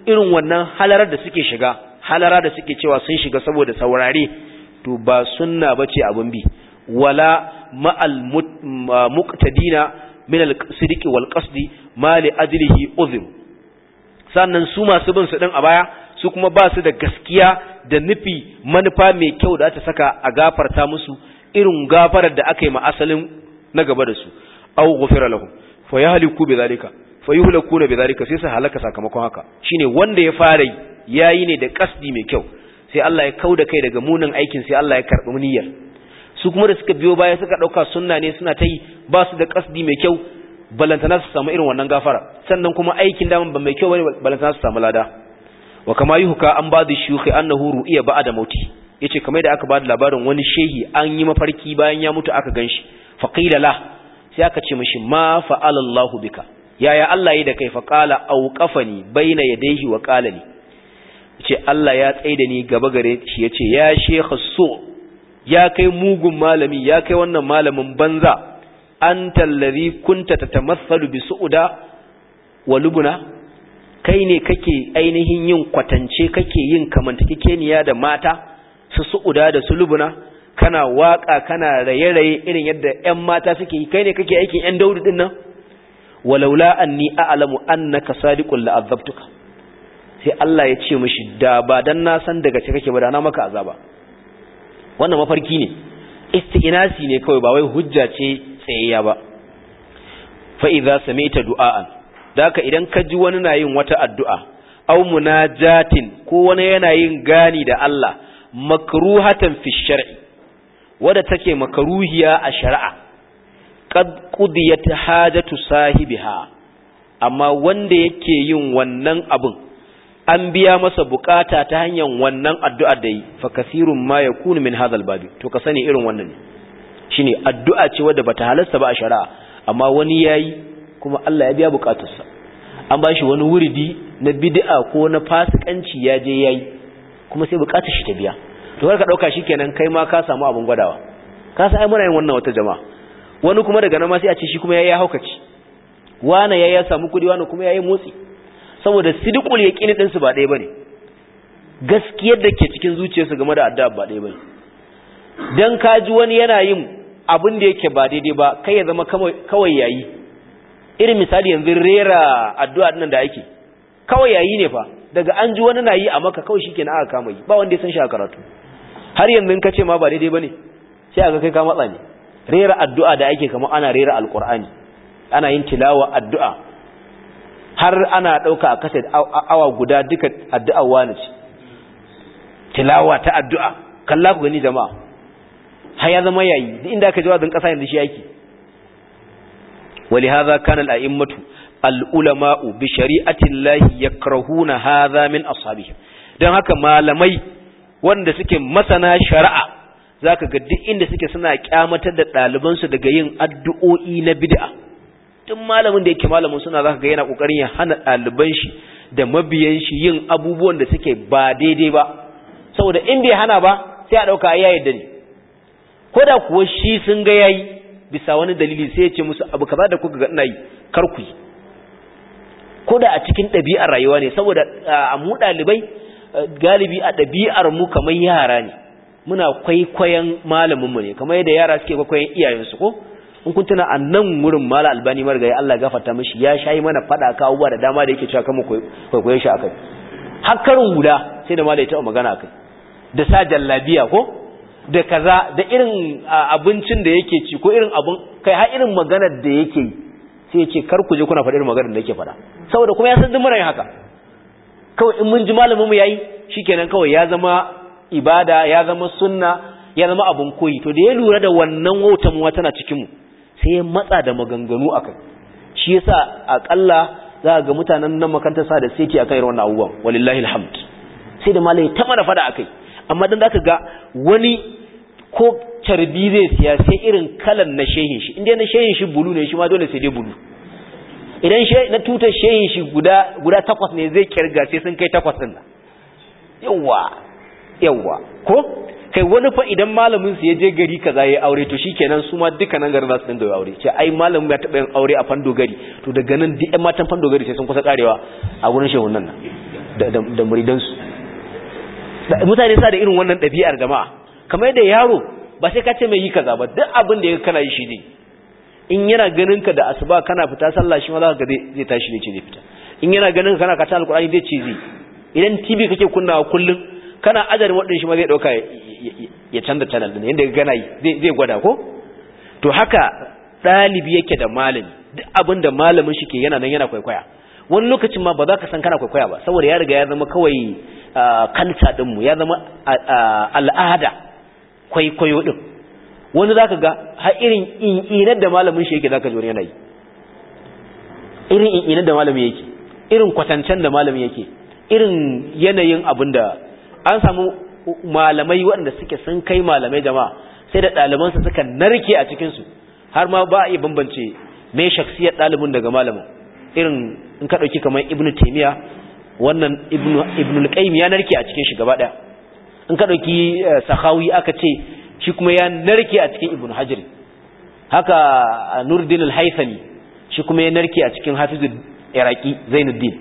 irin wannan halarar da suke shiga halara da suke cewa sun shiga saboda saurare to ba sunna bace abin bi wala ma'al muqtadina min al-sidqi wal qasdi ma li ajlihi uzm sannan su masu bin su din a baya su kuma ba su da gaskiya da nufi manufa mai kyau da ta saka a gafarta musu irin gafarar da aka yi ma asalin na gaba da su aw ghufira lahum fa yahliku bidhalika fa yuhlakuna bidhalika sai su halaka sakamakon haka shine wanda ya fara yayi ne da kasdi mai kyau sai Allah ya kauda kai daga munin aikin sai Allah ya karbi niyyar su kuma da suka biyo baya suka dauka sunna ne suna ta yi ba su da kasdi mai kyau balantana su samu irin wannan gafara sannan kuma aikin daman ba mai kyau bane balantana su samu lada wa kama yuhka an ba da shuyukhi annahu ru'iya ba'da mauti yace kamar da aka ba da labarin wani shehi an yi mafarki bayan ya mutu aka ganshi faqila la sai aka ce mishi ma fa'ala Allah bika yaya Allah yi da kai fa qala auqafani baina yadayhi wa qala li yace Allah ya tsaida ni gaba gare shi yace ya shekha so ya kai mugun malami ya kai wannan malamin banza anta allazi kunta tatamassalu bi su'uda wa lubuna kai ne kake ainihin yin kwatance kake yin kamantakekeniya da mata su su'uda da su lubuna kana waka kana raye-raye irin yadda ƴan mata suke yi kai ne kake aikin ƴan daudu din nan walaula anni a'lamu annaka sadiqul la'azabtuka sai Allah ya ce mishi da ba dan na san daga ce kake ba da na maka azaba wannan mafarki ne isti'nasi ne kawai ba wai hujja ce tsayayya ba fa idza sami'ta du'aan daka idan ka ji wani na yin wata addu'a aw munajatin ko wani yana yin gani da Allah makruhatan fi shar'i wadda take makruhiya a shari'a qad qudiyat hajatu sahibiha amma wanda yake yin wannan abun an biya masa bukata ta hanyar wannan addu'a da yi fa kasirun ma yakunu min hadha babi to ka sani irin wannan ne shine addu'a ce wadda bata halasta ba a shari'a amma wani yayi kuma Allah ya biya bukatarsa an ba shi wani wuridi na bid'a ko na fasikanci ya je yayi kuma sai bukatar shi ta biya to kar ka dauka shikenan kai ma ka samu abun gwadawa ka san ai muna yin wannan wata jama'a wani kuma daga nan ma sai a ce shi kuma yayi haukaci wani yayi ya samu kudi wani kuma yayi motsi saboda sidqul yaqini din su ba ɗaya bane gaskiyar da ke cikin zuciyarsu game da addu'a ba ɗaya bane dan kaji wani yana yin abin da yake ba daidai ba kai ya zama kawai yayi irin misali yanzu rera addu'a nan da ake kawai yayi ne fa daga an ji wani na yi a maka kawai shikenan aka kama yi ba wanda ya san shi a karatu har yanzu in kace ma ba daidai bane sai aka kai ka matsa ne rera addu'a da ake kamar ana rera alqur'ani ana yin tilawa addu'a har ana dauka a kaset awa guda duka addu'a wani ce tilawa ta addu'a kalla ku gani jama'a har ya zama yayi duk inda aka ji wazin kasa yanzu shi yake ولهذا كان الأئمة العلماء بشريعة الله يكرهون هذا من أصحابهم don haka malamai wanda suke masana shari'a zaka ga duk inda suke suna kyamatar da ɗalibansu daga yin addu'o'i na bid'a duk malamin da yake malamin suna zaka ga yana kokarin ya hana ɗaliban shi da mabiyan shi yin abubuwan da suke ba daidai ba saboda in bai hana ba sai a dauka ya yadda ne ko da kuwa shi sun ga yayi bisa wani dalili sai ya ce musu abu kaza da kuka ga ina yi kar ku yi ko da a cikin ɗabi'ar rayuwa ne saboda a mu ɗalibai galibi a ɗabi'ar mu kamar yara ne muna kwaikwayon malamin mu ne kamar yadda yara suke kwaikwayon iyayensu ko in kun tuna a nan wurin mala albani margayi Allah gafarta mishi ya shayi mana fada ka abubuwa da dama da yake cewa kan mu kwaikwayon shi akai hakkarin guda sai da mala ya taɓa magana akai da sa jallabiya ko da kaza da irin abincin da yake ci ko irin abun kai har irin maganar da yake yi sai ya ce kar ku je kuna faɗi irin maganar da yake faɗa saboda kuma ya san duk muna yin haka kawai in mun ji malamin mu yayi shikenan kawai ya zama ibada ya zama sunna ya zama abun koyi to da ya lura da wannan wautan mu tana cikin mu sai ya matsa da maganganu akai shi yasa akalla za ga mutanen nan makaranta sa da sai akan irin wannan abubuwan walillahi alhamd sai da malai ta mana fada akai amma dan zaka ga wani ko carbi zai siya sai irin kalan na shehin shi inda na shehin shi bulu ne shi ma dole sai dai bulu idan na tutar shehin shi guda guda takwas ne zai kirga sai sun kai takwas din yawa yawa ko kai wani fa idan malamin su ya je gari kaza yayi aure to shikenan su ma duka nan garin za su dinga aure ce ai malamin ya taba yin aure a fando gari to daga nan duk ƴan matan fando gari sai sun kusa karewa a gurin shehun nan da muridansu mutane sa da irin wannan ɗabi'ar jama'a kamar da yaro ba sai ka ce mai yi kaza ba duk abin da ya kana yi shi ne in yana ganin ka da asuba kana fita sallah shi ma za ka ga zai tashi ne ce zai fita in yana ganin ka kana kata alkur'ani zai ce zai idan tv kake kunnawa kullum kana ajarin waɗin shi ma zai ɗauka ya canza channel ɗin yadda gana yi zai gwada ko to haka ɗalibi yake da malami duk abin da malamin shi ke yana nan yana kwaikwaya wani lokacin ma ba za ka san kana kwaikwaya ba saboda ya riga ya zama kawai kanta ɗinmu ya zama al'ada kwaikwayo ɗin wani za ka ga har irin in'inar da malamin shi yake za ka zo yana yi irin in'inar da malamin yake irin kwatancen da malamin yake irin yanayin abin da an samu malamai waɗanda suke sun kai malamai jama'a sai da ɗalibansu suka narke a cikinsu har ma ba a iya bambance mai shaksiyar ɗalibin daga malamin irin in ka ɗauki kamar ibnu taimiya wannan ibnu al ya narke a cikin shi gaba ɗaya in ka ɗauki sahawi aka ce shi kuma ya narke a cikin ibnu hajar haka nuruddin al-haythami shi kuma ya narke a cikin hafizul iraki zainuddin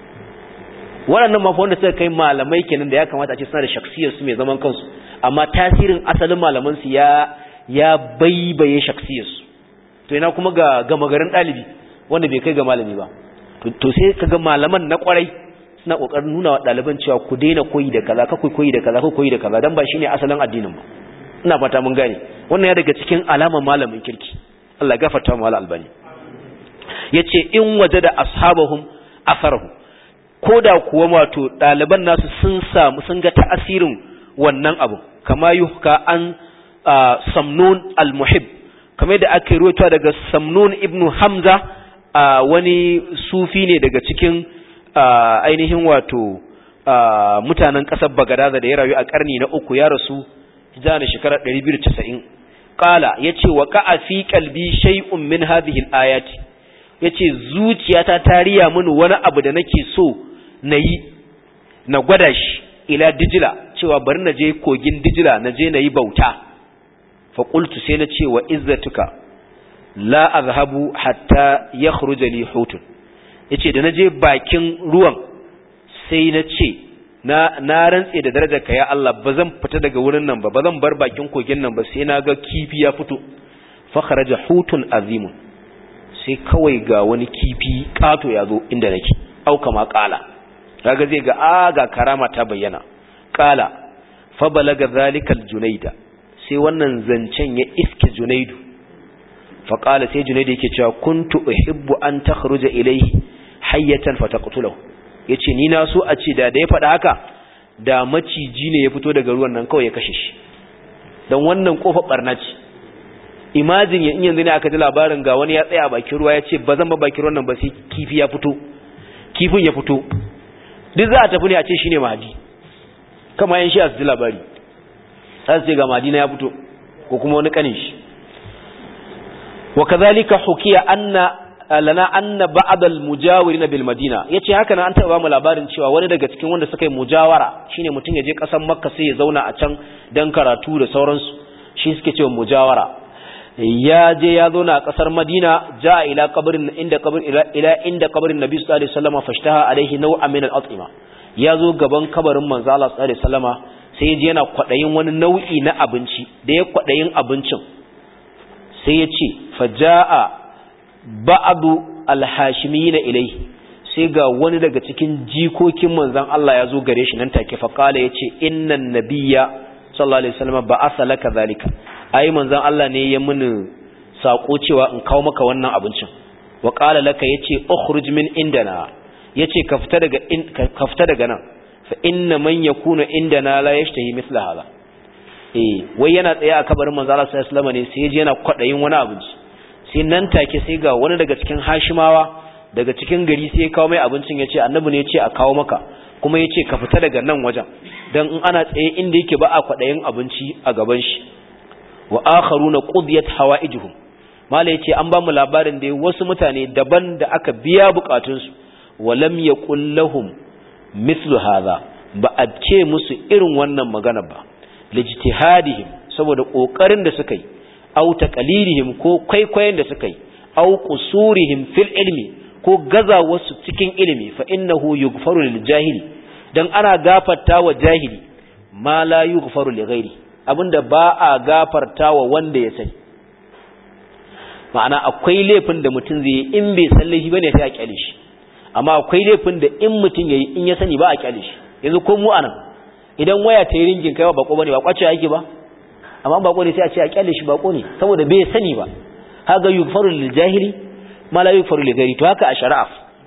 waɗannan mafi wanda suka kai malamai kenan da ya kamata a ce suna da shaksiyar su mai zaman kansu amma tasirin asalin malaman su ya ya baibaye shaksiyar su to ina kuma ga gama garin ɗalibi wanda bai kai ga malami ba to sai kaga malaman na kwarai suna kokarin nuna wa ɗaliban cewa ku daina koyi da kaza ka koyi da kaza ka koyi da kaza dan ba shine asalin addinin ba ina fata mun gane wannan ya daga cikin alamar malamin kirki Allah ya gafarta mu albani yace in wajada ashabahum asarahu ko da kuwa wato ɗaliban nasu sun samu sun ga ta'asirin wannan abu kama yuhka an samnun al-muhib kamar da aka ruwaito daga samnun ibnu hamza wani sufi ne daga cikin ainihin wato mutanen ƙasar bagadaza da ya rayu a ƙarni na uku ya rasu hijira da shekarar 290 qala yace wa qa'a fi qalbi shay'un min hadhihi al-ayati yace zuciyata ta riya mini wani abu da nake so na yi na gwada shi ila dijila cewa bari na je kogin dijila na je na yi bauta faƙultu sai na ce wa izzatuka la azhabu hatta ya khruja li hutun yace da na je bakin ruwan sai na ce na na rantse da darajar ka ya Allah ba zan fita daga wurin nan ba ba zan bar bakin kogin nan ba sai na ga kifi ya fito fa kharaja hutun azimun sai kawai ga wani kifi kato ya zo inda nake au kama kala kaga zai ga a ga karama ta bayyana kala fa balaga zalikal junaida sai wannan zancen ya iske junaidu fa kala sai junaidu yake cewa kuntu uhibbu an takhruja ilayhi hayyatan fataqtulahu yace ni na so a ce da da ya faɗa haka da maciji ne ya fito daga ruwan nan kawai ya kashe shi dan wannan kofar barna ce imagine in yanzu ne aka ji labarin ga wani ya tsaya a bakin ruwa ya ce ba zan ba bakin ruwan nan ba sai kifi ya fito kifin ya fito duk za a tafi ne a ce shine mahadi kama yan shi a su ji labari za su ce ga mahadi na ya fito ko kuma wani kanin shi wa kazalika hukiya anna lana anna ba'd al-mujawirin bil madina yace haka nan an taba mu labarin cewa wani daga cikin wanda suka yi mujawara shine mutum ya je kasar makka sai ya zauna a can dan karatu da sauransu shi suke cewa mujawara ya je ya zauna a kasar madina ja ila qabrin inda qabr ila inda qabrin nabi sallallahu alaihi wasallam fashtaha alaihi naw'an min al-at'ima ya zo gaban kabarin manzo Allah sallallahu alaihi wasallama sai ya je yana kwadayin wani nau'i na abinci da ya kwadayin abincin sai ya ce faja'a ba'adu alhashimiyina ilaihi sai ga wani daga cikin jikokin manzon Allah ya zo gare shi nan take fa kala yace innan nabiyya sallallahu alaihi wasallam ba'atha laka zalika ai manzon Allah ne ya muni sako cewa in kawo maka wannan abincin wa qala laka yace ukhruj min indana yace ka fita daga ka fita daga nan fa inna man yakunu indana la yashtahi mithla hada eh wai yana tsaye a kabarin manzon Allah sallallahu alaihi wasallam ne sai ya je yana kwadayin wani abinci sai nan take sai ga wani daga cikin hashimawa daga cikin gari sai ya kawo mai abincin ya ce annabi ne ya ce a kawo maka kuma ya ce ka fita daga nan wajen don in ana tsaye inda yake ba a kwaɗayin abinci a gaban shi wa akharu na qudiyat hawaijuhum mala yace an ba mu labarin da wasu mutane daban da aka biya bukatunsu wa lam yaqul lahum mithlu hadha ba a ce musu irin wannan magana ba lijtihadihim saboda kokarin da suka yi aw taqlidihim ko kwaikwayon da suka yi aw qusurihim fil ilmi ko gaza wasu cikin ilimi fa innahu yughfaru lil jahili dan ana gafarta wa jahili ma la yughfaru li ghairi abinda ba a gafarta wa wanda ya sani ma'ana akwai laifin da mutum zai yi in bai san laifi bane sai a kyale shi amma akwai laifin da in mutum yayi in ya sani ba a kyale shi yanzu ko mu anan idan waya ta yi ringin kai ba bako bane ba kwace yake ba amma bako ne sai a ce a kyale shi bako ne saboda bai sani ba haga yughfaru lil jahili ma la yughfaru li ghairi to haka a shari'a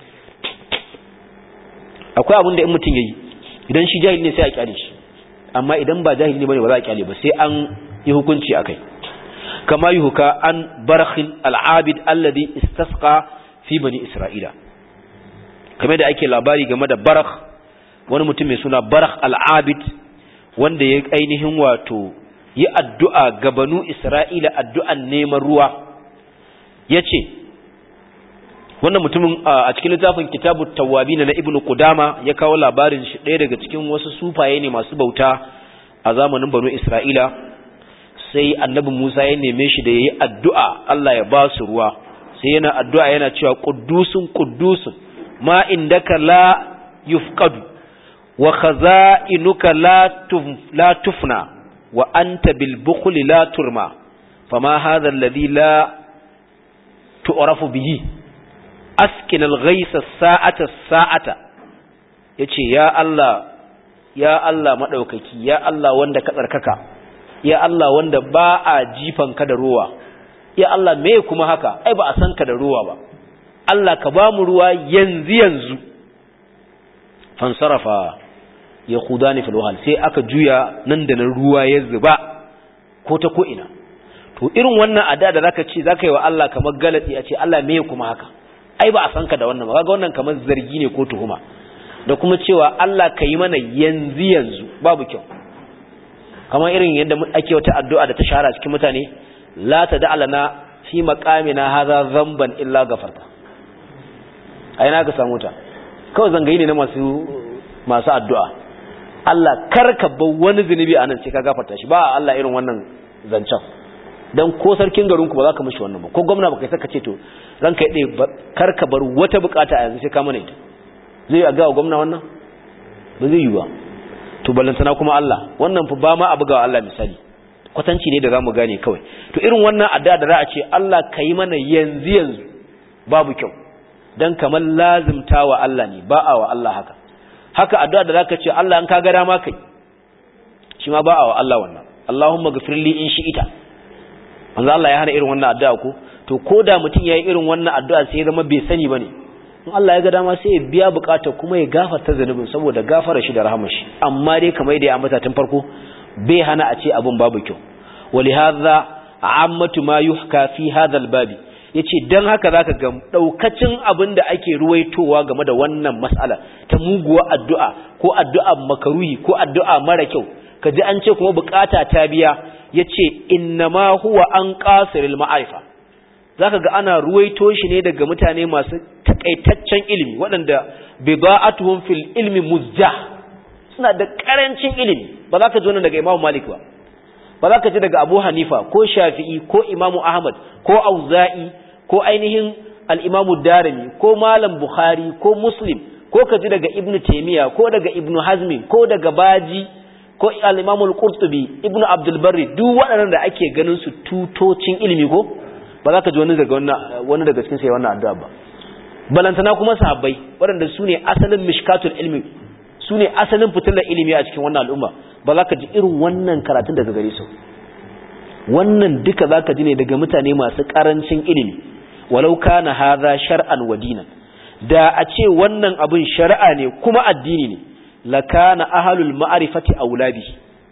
akwai abin da in mutum yayi idan shi jahili ne sai a kyale shi amma idan ba jahili ne bane ba za a kyale ba sai an yi hukunci akai kama yuhka an barakhin al-abid alladhi istasqa fi bani isra'ila kamar da ake labari game da barakh wani mutum mai suna barakh al-abid wanda ya ainihin wato yi addu'a ga banu isra'ila addu'an neman ruwa yace wannan mutumin a cikin littafin kitabu tawabi na ibnu qudama ya kawo labarin shi ɗaya daga cikin wasu sufaye ne masu bauta a zamanin banu isra'ila sai annabi musa ya neme shi da ya yi addu'a allah ya ba su ruwa sai yana addu'a yana cewa ƙuddusun ƙuddusun ma indaka la yufqadu wa khaza'inuka la tufna wa anta bil bukhli la turma fama hadha alladhi la tu'rafu bihi askin al-ghaisa sa'ata sa'ata yace ya Allah ya Allah madaukaki ya Allah wanda ka tsarkaka ya Allah wanda ba a jifan ka da ruwa ya Allah me kuma haka ai ba a san ka da ruwa ba Allah ka ba mu ruwa yanzu yanzu fansarafa ya khudani fil wahal sai aka juya nan da nan ruwa ya zuba ko ta ko ina to irin wannan ada da zaka ce zaka yi wa Allah kamar galati a ce Allah me kuma haka ai ba a san ka da wannan ba kaga wannan kamar zargi ne ko tuhuma da kuma cewa Allah ka yi mana yanzu yanzu babu kyau kamar irin yadda ake wata addu'a da ta shahara cikin mutane la tad'alana fi maqamina hadha dhanban illa ghafarta ai na ka samu ta kawai zangayi ne na masu masu addu'a Allah karka bar wani zunubi anan sai ka gafarta shi ba Allah irin wannan zancen dan ko sarkin garin ku ba za ka mishi wannan ba ko gwamna ba kai saka ce to ranka yade karka bar wata bukata a yanzu sai ka mana ita zai yi ga gwamna wannan ba zai yi ba to ballantana kuma Allah wannan fa ba ma a bugawa Allah misali kwatanci ne da zamu gane kawai to irin wannan addu'a da za a ce Allah kai mana yanzu yanzu babu kyau dan kamar lazimta wa Allah ne ba a wa Allah haka haka addu'a da zaka ce Allah an ka ga dama kai shi ma ba a wa Allah wannan Allahumma ghfirli in shi'ita manzo Allah ya hana irin wannan addu'a ko to koda mutum yayi irin wannan addu'a sai ya zama bai sani bane in Allah ya ga dama sai ya biya bukata kuma ya gafarta zanubin saboda gafara shi da rahama shi amma dai kamar da ya ambata tun farko bai hana a ce abun babu kyau walihadha ammatu ma yuhka fi hadha albabi yace dan haka zaka ga daukacin abin da ake ruwaitowa game da wannan mas'ala ta muguwa addu'a ko addu'a makaruhi ko addu'a mara kyau kaji an ce kuma bukata ta biya yace innama huwa an qasiril ma'arifa zaka ga ana ruwaito shi ne daga mutane masu takaitaccen ilimi waɗanda bida'atuhum fil ilmi muzjah suna da karancin ilimi ba za ka ji wannan daga Imam Malik ba ba za ka ji daga Abu Hanifa ko Shafi'i ko Imam Ahmad ko Auza'i ko ainihin al-Imam Darimi ko Malam Bukhari ko Muslim ko ka ji daga Ibn Taymiyyah ko daga Ibn Hazm ko daga Baji ko al-Imam al-Qurtubi Ibn Abdul Barri duk waɗannan da ake ganin su tutocin ilimi ko ba za ka ji wani daga wani daga cikin sai wannan addu'a ba balantana kuma sahabbai waɗanda su ne asalin mishkatul ilmi su ne asalin fitilar ilimi a cikin wannan al'umma ba za ka ji irin wannan karatun daga gare su wannan duka za ka ji ne daga mutane masu ƙarancin ilimi walau kana haza shar'an wa dinan da a ce wannan abin shari'a ne kuma addini ne lakana ahlul ma'rifati aulabi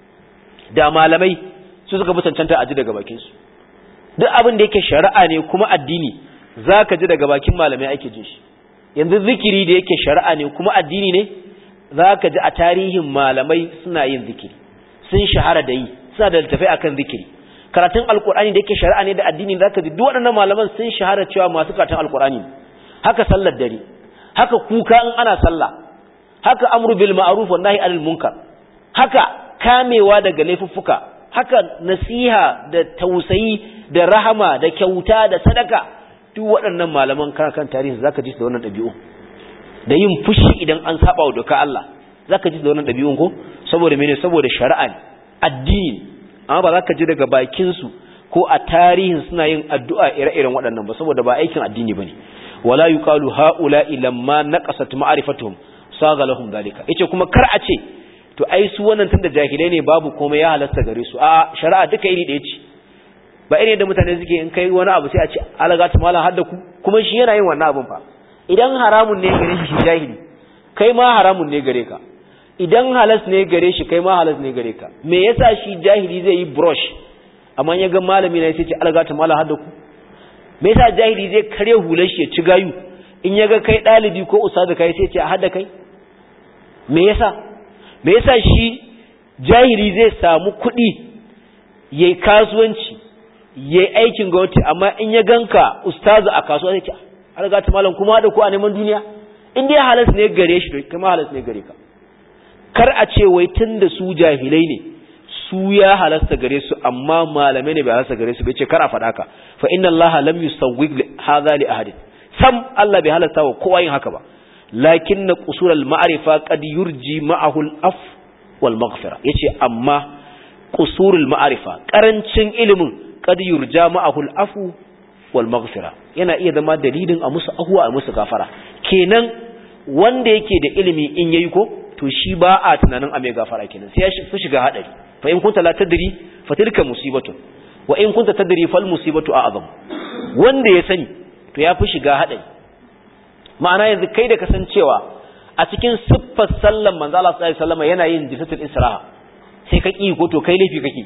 da malamai su suka fi cancanta a ji daga bakin su duk abin da yake shari'a ne kuma addini zaka ji daga bakin malamai ake jin shi yanzu zikiri da yake shari'a ne kuma addini ne zaka ji a tarihin malamai suna yin zikiri sun shahara da yi suna da littafai akan zikiri karatun alkur'ani da yake shari'a ne da addini zaka ji duk waɗannan malaman sun shahara cewa masu karatun alkur'ani haka sallar dare haka kuka in ana sallah haka amru bil ma'ruf wa nahi anil munkar haka kamewa daga laifuffuka haka nasiha da tausayi da rahama da kyauta da sadaka duk waɗannan malaman kan tarihi zaka ji su da wannan ɗabi'u da yin fushi idan an saba wa doka Allah zaka ji da wannan dabi'un ko saboda mene saboda shari'a ne addini amma ba zaka ji daga bakin su ko a tarihin suna yin addu'a ire-iren waɗannan ba saboda ba aikin addini bane wala yuqalu haula'i lamma naqasat ma'rifatuhum saga lahum dalika yace kuma kar a ce to ai su wannan tunda jahilai ne babu komai ya halasta gare su a shari'a duka iri da yace ba irin da mutane suke in kai wani abu sai a ce alagatu malam hadda ku kuma shi yana yin wannan abun fa idan haramun ne gare shi shi jahili kai ma haramun ne gare ka idan halas ne gare shi kai ma halas ne gare ka me yasa shi jahili zai yi brush amma ya ga malami ne sai ce alagatu malam hadda ku me yasa jahili zai kare hular shi ya ci gayu in ya ga kai dalibi ko ustazu kai sai ce a hadda kai me yasa me yasa shi jahili zai samu kuɗi yayi kasuwanci yayi aikin gwamnati amma in ya ganka ustazu a kasuwa sai ce har ga ta malam kuma da ku a neman duniya in dai halas ne gare shi to kuma halas ne gare ka kar a ce wai tunda su jahilai ne su ya halasta gare su amma malamai ne bai halasta gare su bai ce kar a faɗa ka fa inna allaha lam yusawwig hadha li ahadin sam Allah bai halasta wa kowa yin haka ba lakin na ƙusurar ma'arifa ƙad yurji ma'ahul af wal maghfira yace amma ƙusurul ma'arifa ƙarancin ilimin ƙad yurja ma'ahul afu wal maghfira yana iya zama dalilin a musu ahuwa a musu gafara kenan wanda yake da ilimi in yayi ko to shi ba a tunanin a mai gafara kenan sai ya fi shiga hadari fa in kunta la tadri fa tilka musibatun wa in kunta tadri fal musibatu a'zam wanda ya sani to ya fi shiga hadari ma'ana yanzu kai da kasancewa a cikin siffar sallan manzo Allah sallallahu alaihi wasallam yana yin jisatul israha sai ka ki ko to kai laifi kake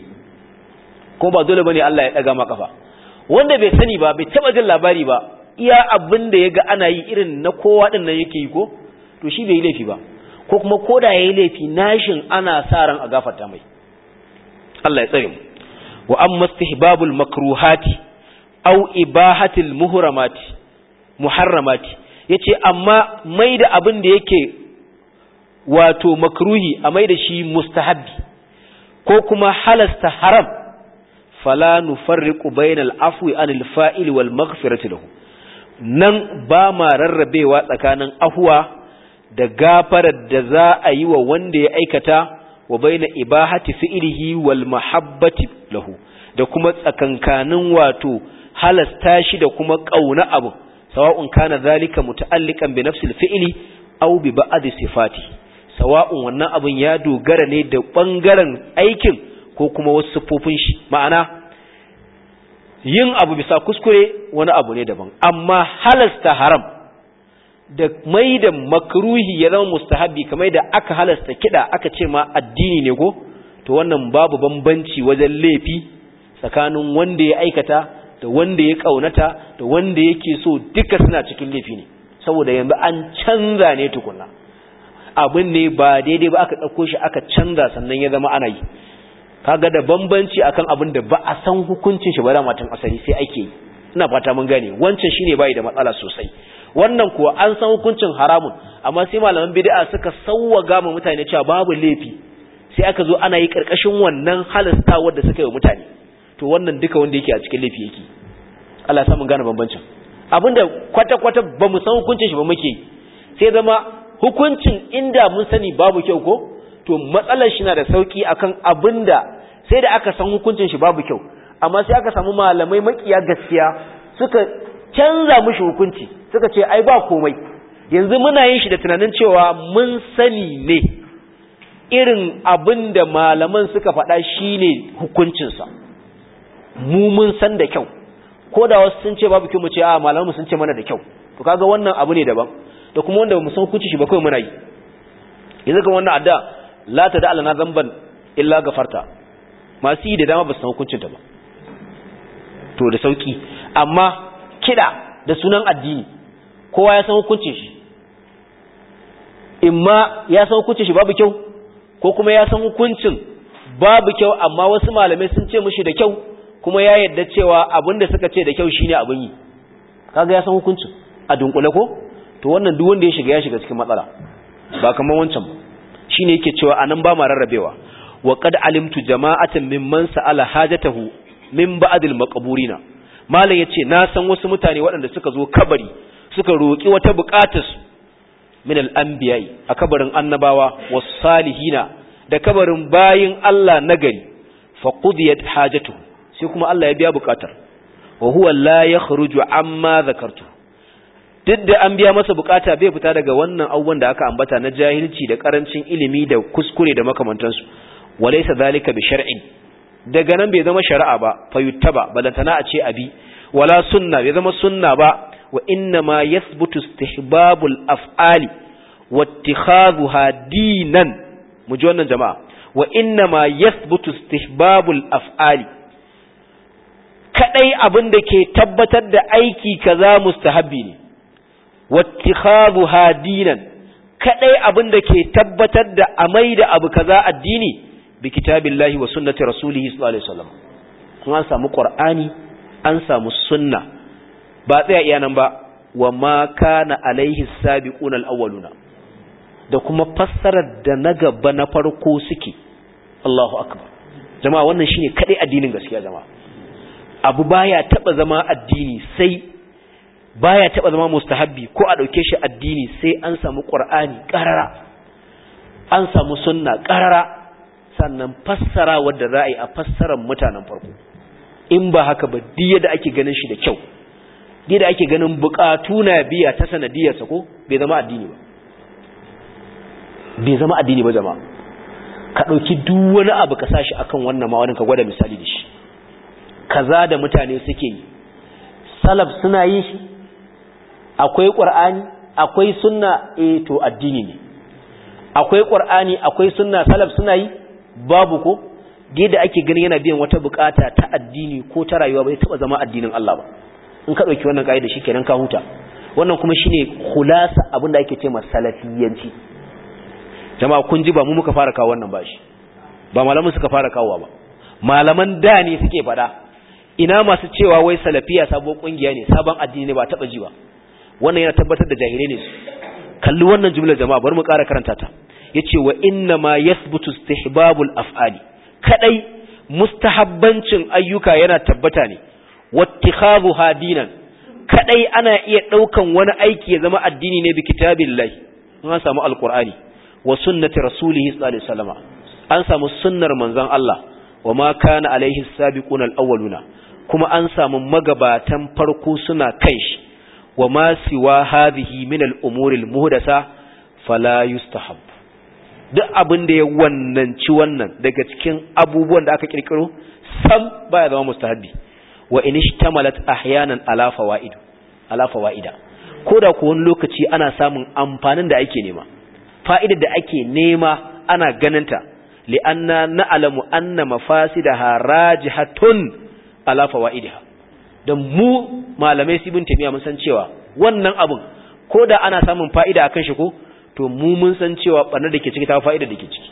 ko ba dole bane Allah ya daga maka kafa wanda bai sani ba bai taba jin labari ba iya abin da yaga ana yi irin na kowa din nan yake yi ko to shi bai yi laifi ba ko kuma koda yayi laifi nashin ana sa ran a gafarta mai Allah ya tsare mu wa amma istihbabul makruhati aw ibahatil muhramati muharramati ya ce amma mai da abin da yake wato makruhi a mai da shi mustahabbi ko kuma halasta haram fala nufarriqu bainal afwi anil fa'il wal maghfirati lahu nan ba ma rarrabewa tsakanin afwa da gafarar da za a yi wa wanda ya aikata wa baina ibahati fi'lihi wal mahabbati lahu da kuma tsakankanin wato halasta shi da kuma kauna abu sawa'un kana zalika muta'alliqan bi nafsil fi'li aw bi ba'd sifati sawa'un wannan abun ya dogara ne da bangaren aikin ko kuma wasu sifofin shi ma'ana yin abu bisa kuskure wani abu ne daban amma halasta haram da mai da makruhi ya zama mustahabi kamar da aka halasta kida aka ce ma addini ne ko to wannan babu bambanci wajen laifi tsakanin wanda ya aikata da wanda ya kaunata da wanda yake so duka suna cikin laifi ne saboda yanzu an canza ne tukunna abin ne ba daidai ba aka ɗauko shi aka canza sannan ya zama ana yi kaga da bambanci akan abin da ba a san hukuncin shi ba da matan asali sai ake yi ina fata mun gane wancan shine bai da matsala sosai wannan kuwa an san hukuncin haramun amma sai malaman bid'a suka sawwaga ma mutane cewa babu laifi sai aka zo ana yi karkashin wannan halasta wanda suka yi wa mutane to wannan duka wanda yake a cikin laifi yake Allah ya samu gane bambancin abinda kwata-kwata ba mu san hukuncin shi ba muke sai zama hukuncin inda mun sani babu kyau ko to matsalar shi na da sauki akan abinda sai da aka san hukuncin shi babu kyau amma sai aka samu malamai makiya gaskiya suka canza mushi hukunci suka ce ai ba komai yanzu muna yin shi da tunanin cewa mun sani ne irin abinda malaman suka faɗa shine hukuncinsa mu mun san da kyau ko da wasu sun ce babu kyau mu ce a malamu sun ce mana da kyau to kaga wannan abu ne daban da kuma wanda mu san hukunci shi ba kai muna yi yanzu kan wannan adda la ta da alana zamban illa gafarta masu yi da dama ba su san hukuncin ta ba to da sauki amma kida da sunan addini kowa ya san hukuncin shi imma ya san hukuncin shi babu kyau ko kuma ya san hukuncin babu kyau amma wasu malamai sun ce mishi da kyau kuma ya yadda cewa abin da suka ce da kyau shine abin yi kaga ya san hukuncin a dunkule ko to wannan duk wanda ya shiga ya shiga cikin matsala ba kamar wancan ba shine yake cewa anan ba ma rarrabewa wa qad alimtu jama'atan mimman sa'ala hajatahu min ba'dil maqburina malam yace na san wasu mutane waɗanda suka zo kabari suka roki wata buƙatar su min al-anbiya'i a kabarin annabawa was salihina da kabarin bayin Allah nagari fa qudiyat hajatu sai kuma Allah ya biya bukatar wa huwa la yakhruju amma zakartu duk da an biya masa bukata bai fita daga wannan abubuwan da aka ambata na jahilci da karancin ilimi da kuskure da makamantansu walaysa zalika bi shar'in daga nan bai zama shari'a ba fayuttaba balantana a ce abi wala sunna bai zama sunna ba wa inna ma yathbutu istihbabul af'ali wattikhadhuha dinan mu ji wannan jama'a wa inna ma yathbutu istihbabul af'ali kadai abin da ke tabbatar da aiki kaza mustahabbi ne wattikhadhuha dinan kadai abin da ke tabbatar da amai da abu kaza addini bi kitabillahi wa sunnati rasulihi sallallahu alaihi wasallam kun an samu qur'ani an samu sunna ba tsaya iya nan ba wa ma kana alaihi sabiquna alawwaluna da kuma fassarar da na gaba na farko suke Allahu akbar jama'a wannan shine kadai addinin gaskiya jama'a abu baya taba zama addini sai baya taba zama mustahabbi ko a dauke shi addini sai an samu qur'ani qarara an samu sunna qarara sannan fassara wadda za a yi a fassarar mutanen farko in ba haka ba diya da ake ganin shi da kyau diya da ake ganin bukatu na biya ta sanadiyarsa ko bai zama addini ba bai zama addini ba jama'a ka ɗauki duk wani abu ka sashi akan wannan ma'aunin ka gwada misali da shi kaza da mutane suke yi salaf suna yin shi akwai ƙur'ani akwai sunna eh to addini ne akwai ƙur'ani akwai sunna salaf suna yi babu ko da ake ganin yana biyan wata bukata ta addini ko ta rayuwa bai taba zama addinin Allah ba in ka dauki wannan kaida shikenan ka huta wannan kuma shine khulasa abinda ake cewa salafiyanci jama'a kun ji ba mu muka fara kawo wannan bashi ba malaman suka fara kawowa ba malaman da ne suke fada ina masu cewa wai salafiya sabon kungiya ne sabon addini ne ba taba ji ba wannan yana tabbatar da jahilai ne su kalli wannan jumlar jama'a bari mu ƙara karanta ta yace wa inna ma yathbutu istihbabul af'ali kadai mustahabbancin ayyuka yana tabbata ne wattikhadhuha dinan kadai ana iya daukan wani aiki ya zama addini ne bi kitabillahi an samu alqur'ani wa sunnati rasulihi sallallahu alaihi wasallam an samu sunnar manzon Allah wa ma kana alaihi sabiqun alawwaluna kuma an samu magabatan farko suna kai shi wa ma siwa hadhihi min al-umuri al-muhdasa fala yustahab duk abin da ya wannanci wannan daga cikin abubuwan da aka kirkiro sam baya zama mustahabi wa in ishtamalat ahyanan ala fawaid ala fawaida koda ko wani lokaci ana samun amfanin da ake nema fa'idar da ake nema ana ganinta li'anna na'lamu anna mafasidaha rajihatun ala fawaidiha dan mu malamai sibin tamiya mun san cewa wannan abun koda ana samun fa'ida akan shi ko to mu mun san cewa barnar da ke ciki ta fa'ida da ke ciki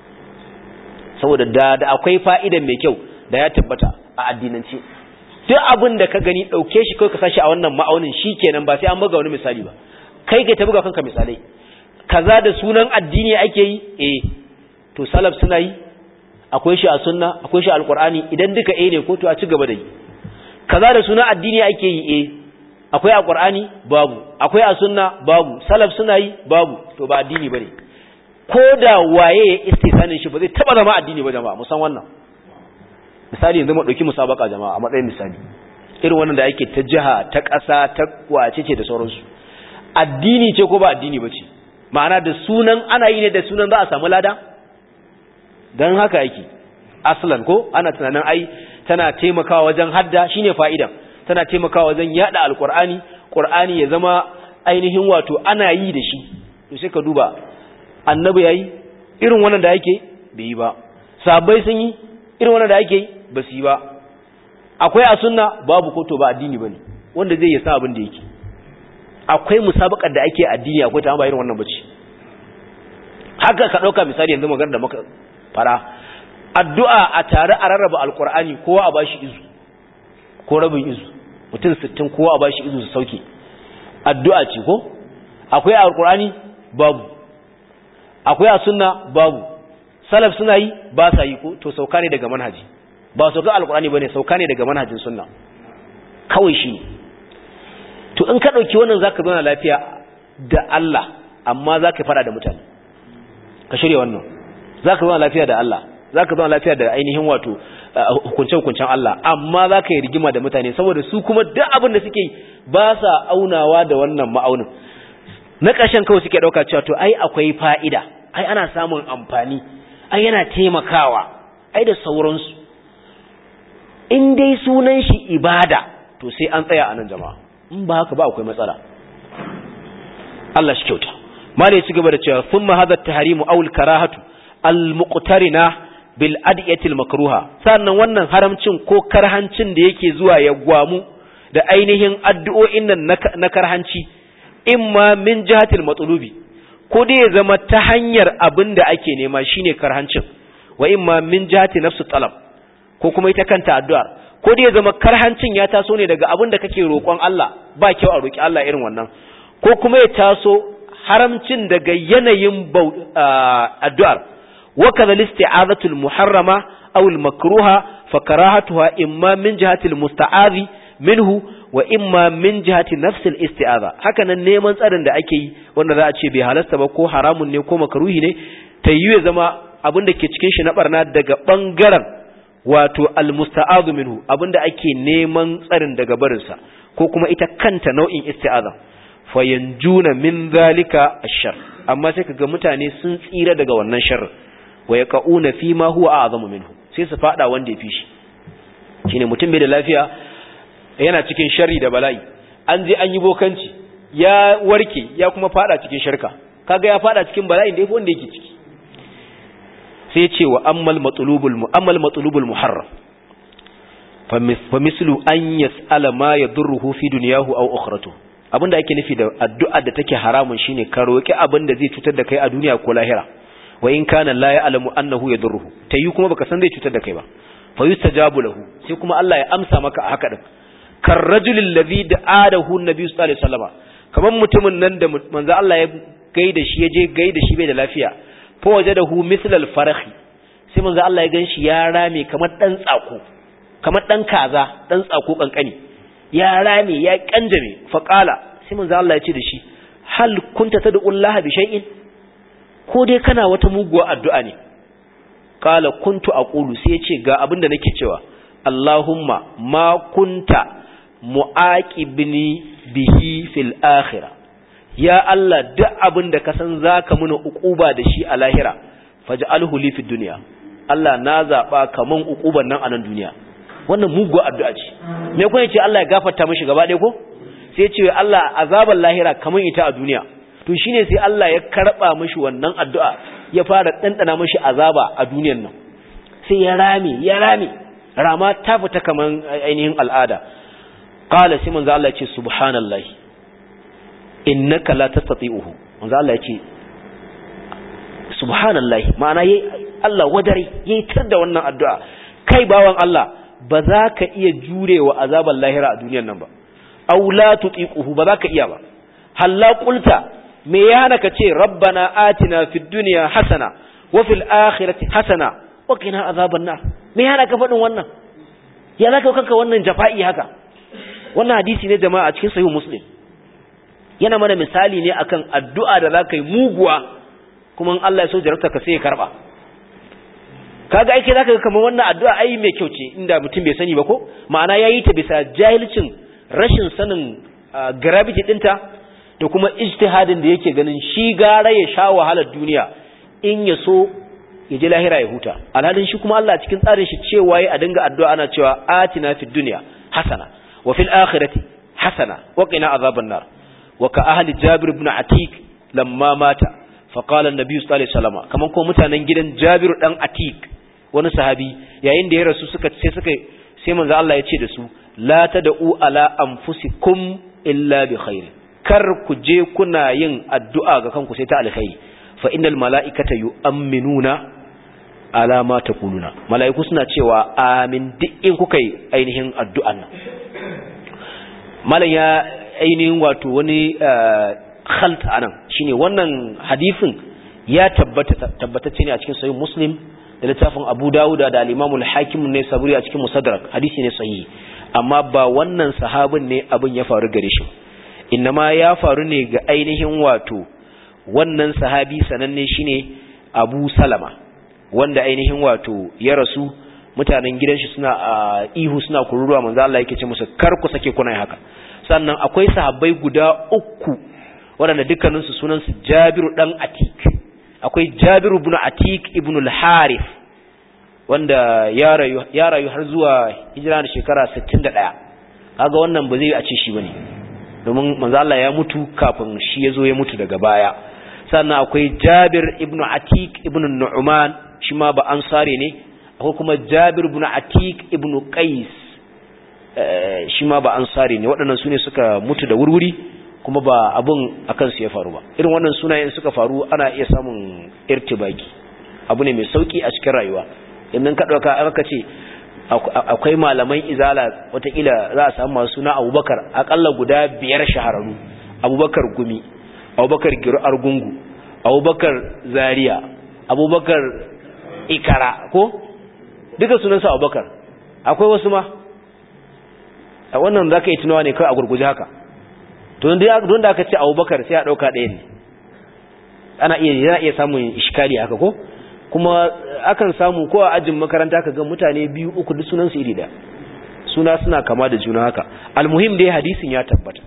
saboda da da akwai fa'idan mai kyau da ya tabbata a addinance duk abin da ka gani dauke shi kai ka sashi a wannan ma'aunin shikenan ba sai an buga wani misali ba kai kai ta buga kanka misalai kaza da sunan addini ake yi eh to salaf suna yi akwai shi a sunna akwai shi a alqur'ani idan duka eh ne ko to a ci gaba da yi kaza da sunan addini ake yi eh akwai a qur'ani babu akwai a sunna babu salaf suna yi babu to ba addini bane ko da waye ya istisanin shi ba zai taba zama addini ba jama'a musan wannan misali yanzu mu dauki musabaka jama'a a matsayin misali irin wannan da yake ta jiha ta ƙasa ta wace ce da sauransu addini ce ko ba addini ba ce ma'ana da sunan ana yi ne da sunan za a samu lada don haka yake aslan ko ana tunanin ai tana taimakawa wajen hadda shine fa'idan tana taimakawa wajen yada alqur'ani qur'ani ya zama ainihin wato ana yi da shi to sai ka duba annabi yayi irin wannan da yake bai yi ba sahabbai sun yi irin wannan da yake ba su yi ba akwai a sunna babu ko to ba addini bane wanda zai yi sa abin da yake akwai musabakar da ake addini akwai ta ba irin wannan bace haka ka dauka misali yanzu magana da muka fara addu'a a tare a rarraba alqur'ani kowa a bashi izu ko rabin izu mutum 60 kowa a bashi izu su sauke addu'a ce ko akwai alqur'ani babu akwai a sunna babu salaf suna yi ba sa yi ko to sauka ne daga manhaji ba sauka alqur'ani bane sauka ne daga manhajin sunna kawai shi ne to in ka ɗauki wannan za ka zauna lafiya da Allah amma za ka fada da mutane ka shirya wannan za ka zama lafiya da Allah za ka zama lafiya da ainihin wato hukunce-hukuncen Allah amma za ka yi rigima da mutane saboda su kuma duk abin da suke ba sa aunawa da wannan ma'aunin na ƙarshen kawai suke ɗauka cewa to ai akwai fa'ida ai ana samun amfani ai yana taimakawa ai da sauransu in dai sunan shi ibada to sai an tsaya a nan jama'a in ba haka ba akwai matsala Allah shi kyauta malai ci gaba da cewa thumma hadha at-tahrimu aw al-karahatu al-muqtarina bil adiyatil makruha sannan wannan haramcin ko karhancin da yake zuwa ya gwamu da ainihin addu'o'in nan na karhanci imma min jihatil matlubi ko dai ya zama ta hanyar abin da ake nema shine karhancin wa imma min jihati nafsu talab ko kuma ita kanta addu'ar ko dai ya zama karhancin ya taso ne daga abin da kake roƙon Allah ba kyau a roƙi Allah irin wannan ko kuma ya taso haramcin daga yanayin addu'ar wa kaza listi'azatul muharrama aw al makruha fa karahatuha imma min jihati al musta'azi minhu wa imma min jihati nafsil isti'aza haka nan neman tsarin da ake yi wanda za a ce bai halasta ba ko haramun ne ko makruhi ne ta yi ya zama abin da ke cikin shi na barna daga bangaren wato almusta'azu minhu abin da ake neman tsarin daga barinsa ko kuma ita kanta nau'in isti'aza fayanjuna min zalika ashar amma sai kaga mutane sun tsira daga wannan sharri wa yaqauna fi ma huwa a'zamu minhu sai su fada wanda ya fi shi shine mutum bai da lafiya yana cikin sharri da bala'i an je an yi bokanci ya warke ya kuma fada cikin shirka kaga ya fada cikin bala'in da yafi wanda yake ciki sai ya ce wa ammal matlubul mu'ammal matlubul muharram fa mislu an yas'ala ma yadurruhu fi dunyahu aw ukhratuhu abinda ake nufi da addu'a da take haramun shine ka roki abin da zai cutar da kai a duniya ko lahira wa in kana la ya'lamu annahu yadurruhu tayi kuma baka san zai cutar da kai ba fa yustajabu lahu sai kuma Allah ya amsa maka a haka din kar rajulil ladhi da'adahu an-nabi sallallahu alaihi wasallam kaman mutumin nan da manzo Allah ya gaida shi yaje gaida shi bai da lafiya fa wajadahu mithl al-farah sai manzo Allah ya ganshi ya rame kamar dan tsako kamar dan kaza dan tsako kankani ya rame ya kanjame fa qala sai manzo Allah ya ce da shi hal kunta tad'u Allah bi shay'in ko dai kana wata muguwa addu'a ne qala kuntu aqulu sai ya ce ga abin da nake cewa Allahumma ma kunta mu'aqibni bihi fil akhirah ya Allah duk abin da ka san zaka muna uquba da shi a lahira faj'alhu li fid dunya Allah na zaba kaman uquban nan a nan duniya wannan mugu addu'a ce me kun yace Allah ya gafarta mishi gaba ɗaya ko sai ya ce Allah azaban lahira kaman ita a duniya to shine sai Allah ya karba mishi wannan addu'a ya fara dandana mishi azaba a duniyan nan sai ya rame ya rame rama ta fita kaman ainihin al'ada qala sai manzo Allah ya ce subhanallahi innaka la tastati'uhu manzo Allah ya ce subhanallahi ma'ana yayi Allah wadare yayi tar da wannan addu'a kai bawan Allah ba za ka iya jurewa azaban lahira a duniyar nan ba aw la tutiquhu ba za ka iya ba halla qulta me ya hana ka ce rabbana atina fid dunya hasana wa fil akhirati hasana wa qina azaban nar me ya hana ka faɗin wannan ya zaka kanka wannan jafa'i haka wannan hadisi ne jama'a a cikin sahih muslim yana mana misali ne akan addu'a da za ka yi muguwa kuma in Allah ya so jarabta ka sai ya karba kaga aike zaka ga kamar wannan addu'a ai mai kyau ce inda mutum bai sani ba ko ma'ana yayi ta bisa jahilcin rashin sanin gravity dinta da kuma ijtihadin da yake ganin shi gara ya sha wahalar duniya in ya so ya ji lahira ya huta alhalin shi kuma Allah cikin tsarin shi cewa yayi a dinga addu'a ana cewa atina fid dunya hasana wa fil akhirati hasana wa qina azaban nar wa ka ahli jabir ibn atik lamma mata fa qala an-nabi sallallahu alaihi wasallam kaman ko mutanen gidan jabir dan atik wani sahabi yayin da ya rasu suka sai suka sai manzo Allah ya ce da su la tad'u ala anfusikum illa bi khair kar ku je kuna yin addu'a ga kanku sai ta alkhairi fa innal mala'ikata yu'minuna ala ma taquluna mala'iku suna cewa amin duk in kuka yi ainihin addu'an nan malam ya ainihin wato wani khalta anan shine wannan hadisin ya tabbata tabbatacce ne a cikin sahih muslim da littafin Abu Dawud da al-Imam al-Hakim ne saburi a cikin Musaddarak hadisi ne sahihi amma ba wannan sahabin ne abin ya faru gare shi innama ya faru ne ga ainihin wato wannan sahabi sananne shine Abu Salama wanda ainihin wato ya rasu mutanen gidan shi suna ihu suna kururuwa manzo Allah yake ce musu kar ku sake kuna haka sannan akwai sahabbai guda uku waɗanda dukkaninsu sunansu Jabiru dan Atik akwai Jabiru ibn Atik ibn al-Harith wanda ya rayu ya rayu har zuwa hijira da shekara 61 kaga wannan ba zai a ce shi bane domin manzo Allah ya mutu kafin shi yazo ya mutu daga baya sannan akwai Jabir ibn Atik ibn Nu'man shi ma ba ansare ne akwai kuma Jabir ibn Atik ibn Qais shi ma ba ansare ne waɗannan sune suka mutu da wurwuri kuma ba abun akan su ya faru ba irin wannan sunayen suka faru ana iya samun irtibaki abu ne mai sauki a cikin rayuwa idan ka dauka aka ce akwai malaman izala watakila za a samu masu suna abubakar akalla guda biyar shahararru abubakar gumi abubakar giru argungu abubakar zaria abubakar ikara ko duka sunansa abubakar akwai wasu ma a wannan za ka yi tunawa ne kawai a gurguje haka don da aka ce abubakar sai a ɗauka ɗaya ne ana iya iya samun ishkali haka ko kuma akan samu ko a ajin makaranta ka ga mutane biyu uku duk sunan su iri da suna suna kama da juna haka almuhim dai hadisin ya tabbata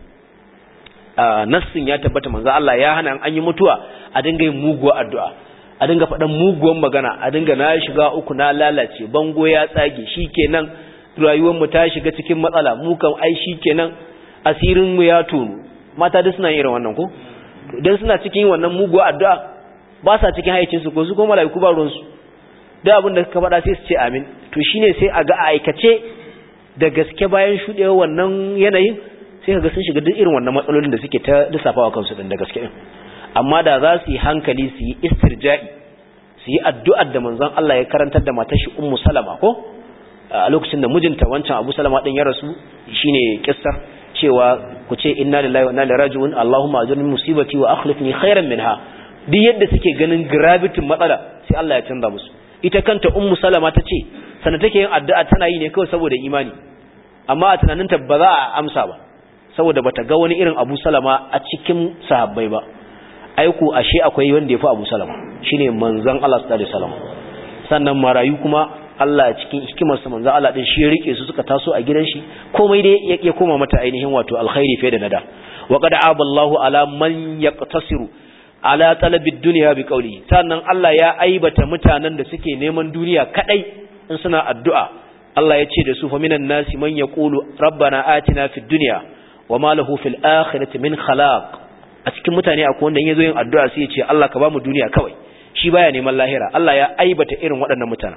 nassin ya tabbata manzo Allah ya hana an yi mutuwa a dinga yin muguwa addu'a a dinga faɗan muguwan magana a dinga na shiga uku na lalace bango ya tsage shikenan rayuwar mu ta shiga cikin matsala mu kan ai shikenan asirin mu ya tonu mata duk suna yin irin wannan ko idan suna cikin wannan muguwa addu'a ba sa cikin haicinsu ko su ko mala'iku ba ruwansu da abin da ka faɗa sai su ce amin to shine sai a ga a aikace da gaske bayan shuɗewa wannan yanayin sai ka ga sun shiga duk irin wannan matsalolin da suke ta lissafawa kansu din da gaske din amma da za su yi hankali su yi istirja'i su yi addu'ar da manzon Allah ya karantar da matar shi ummu salama ko a lokacin da mijinta wancan abu salama din ya rasu shine kissar cewa ku ce inna lillahi wa inna ilaihi raji'un allahumma ajirni musibati wa akhlifni khairan minha duk yadda suke ganin gravity matsala sai Allah ya canza musu ita kanta ummu salama ta ce sana take yin addu'a tana yi ne kawai saboda imani amma a tunaninta ba za a amsa ba saboda bata ga wani irin Abu Salama a cikin sahabbai ba aiku ashe akwai wanda yafi Abu Salama shine manzon Allah sallallahu alaihi wasallam sannan marayu kuma Allah cikin hikimarsa manzon Allah din shi ya rike su suka taso a gidan shi komai dai ya koma mata ainihin wato alkhairi fiye da nada wa qad aballahu ala man yaqtasiru ala talabid dunya bi qawli sannan Allah ya aibata mutanen da suke neman duniya kadai in suna addu'a Allah ya ce da su fa minan nasi man yaqulu rabbana atina fid dunya wama lahu fil akhirati min khalaq a cikin mutane akwai wanda yazo yin addu'a sai ya ce Allah ka bamu duniya kawai shi baya neman lahira Allah ya aibata irin waɗannan mutanen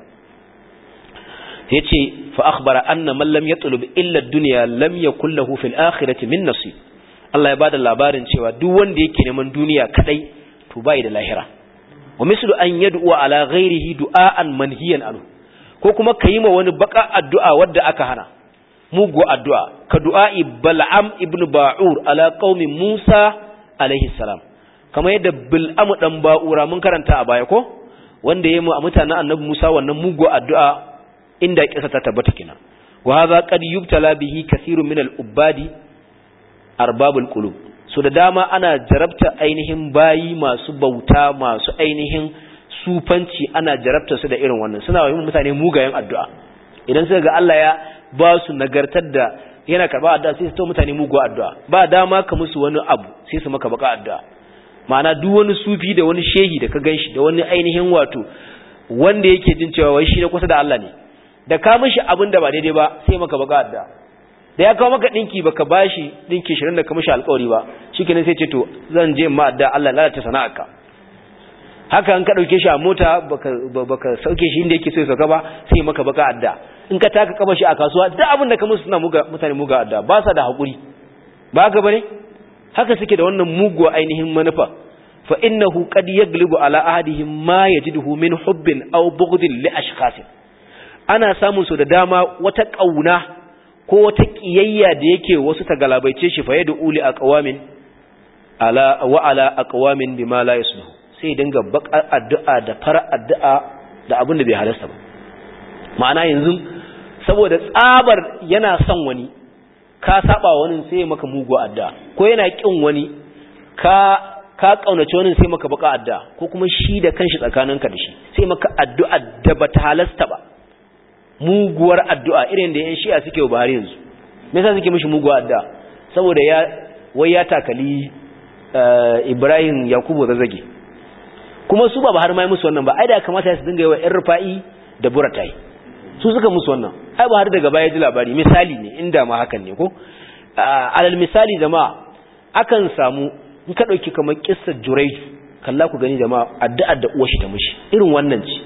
yace fa akhbara anna man lam yatlub illa ad-dunya lam yakul lahu fil akhirati min nasib Allah ya bada labarin cewa duk wanda yake neman duniya kadai to bai da lahira wa mislu an yad'u ala ghairihi du'aan manhiyan anhu ko kuma kayi ma wani baka addu'a wadda aka hana mugu addu'a ka du'a'i bal'am ibn ba'ur ala qaumi Musa alaihi salam kamar yadda bil'am dan ba'ura mun karanta a baya ko wanda yayi a mutanen annabi Musa wannan mugu addu'a inda kisa ta tabbata kina wa hadha qad yubtala bihi kathirun min al-ubadi arbabul qulub so da dama ana jarabta ainihin bayi masu bauta masu ainihin sufanci ana jarabta su da irin wannan suna yi mutane mugayen addu'a idan suka ga Allah ya ba su nagartar da yana karba addu'a sai su to mutane mugu addu'a ba dama ka musu wani abu sai su maka baka addu'a ma'ana duk wani sufi da wani shehi da ka ganshi da wani ainihin wato wanda yake jin cewa wai shi da kusa da Allah ne da ka mishi abin da ba daidai ba sai maka baka addu'a da ya kawo maka dinki baka bashi dinki 20 da ka mishi alƙawari ba shikenan sai ce to zan je ma addu'a Allah lalata sana'arka haka an ka dauke shi a mota baka baka sauke shi inda yake so ya sauka ba sai maka baka addu'a in ka taka kaba shi a kasuwa duk abin da ka musu suna muga mutane muga addu'a ba sa da hakuri ba ga bane haka suke da wannan muguwa ainihin manufa fa innahu qad yaglibu ala ahadihim ma yajiduhu min hubbin aw bughdin li ashkhasin ana samun su da dama wata kauna ko wata kiyayya da yake wasu ta galabaice shi fa yad'u li aqwamin ala wa ala aqwamin bima la yasluhu sai dinga baka addu'a da fara addu'a da abin da bai halasta ba ma'ana yanzu saboda tsabar yana son wani ka saba wani sai ya maka mugu addu'a ko yana kin wani ka ka kaunace wani sai maka baka addu'a ko kuma shi da kanshi tsakaninka da shi sai maka addu'a da bata halasta ba muguwar addu'a irin da yan shi'a suke wa Buhari yanzu me yasa suke mishi muguwar addu'a saboda ya wai ya takali Ibrahim Yakubu zazzage kuma su ba Buhari mai musu wannan ba ai da kamata su dinga yi wa ƴan rufa'i da buratai su suka musu wannan ai Buhari daga baya ji labari misali ne inda ma hakan ne ko alal misali jama'a akan samu in ka dauki kamar kissar Jurayj kalla ku gani jama'a addu'ar da uwar shi ta mishi irin wannan ce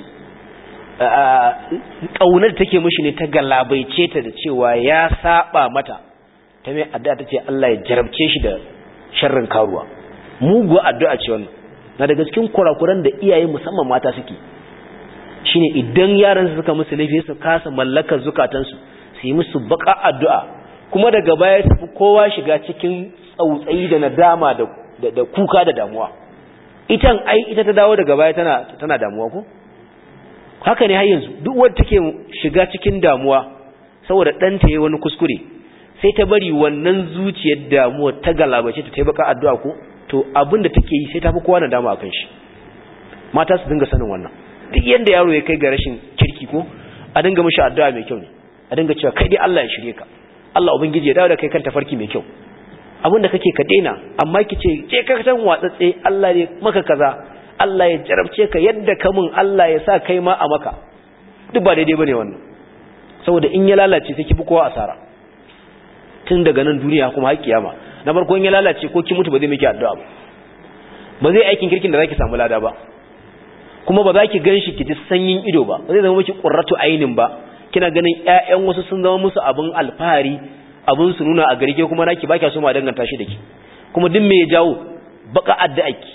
kaunar da take mishi ne ta galabaice ta da cewa ya saba mata ta mai addu'a ta ce Allah ya jarabce shi da sharrin karuwa mugu addu'a ce wannan na daga cikin kurakuran da iyaye musamman mata suke shine idan yaran su suka musu laifi su kasa mallakar zukatansu su yi musu baka addu'a kuma daga baya su kowa shiga cikin tsautsayi da nadama da da kuka da damuwa itan ai ita ta dawo daga baya tana tana damuwa ko haka ne har yanzu duk wanda take shiga cikin damuwa saboda ɗanta yayi wani kuskure sai ta bari wannan zuciyar damuwa ta galabace ta taimaka addu'a ko to abin da take yi sai ta fi kowa nadama akan shi mata su dinga sanin wannan duk yanda yaro ya kai ga rashin kirki ko a dinga mishi addu'a mai kyau ne a dinga cewa kai dai Allah ya shirye ka Allah ubangiji ya dawo da kai kan tafarki mai kyau abin da kake ka daina amma ki ce je ka san watsatse Allah ne maka kaza Allah ya jarabce ka yadda ka mun Allah ya sa kai ma a maka duk ba daidai bane wannan saboda in ya lalace sai ki fi kowa asara tun daga nan duniya kuma har kiyama na farko in ya lalace ko ki mutu ba zai miki addu'a ba ba zai aikin kirkin da zaki samu lada ba kuma ba za ki ganshi ki ji sanyin ido ba ba zai zama miki qurratu ainin ba kina ganin ƴaƴan wasu sun zama musu abin alfahari abin su nuna a gari ke kuma naki ba kya so ma danganta shi da ki kuma duk me ya jawo baka addu'a ki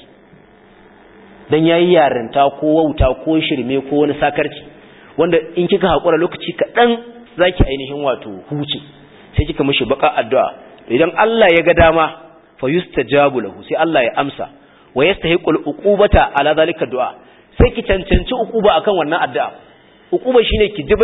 dan yayi yarinta ko wauta ko shirme ko wani sakarci wanda in kika hakura lokaci kaɗan zaki ainihin wato huce sai kika mishi baka addu'a idan Allah ya ga dama fa yustajabu lahu sai Allah ya amsa wa yastahiqul uqubata ala zalika du'a sai ki cancanci uquba akan wannan addu'a uquba shine ki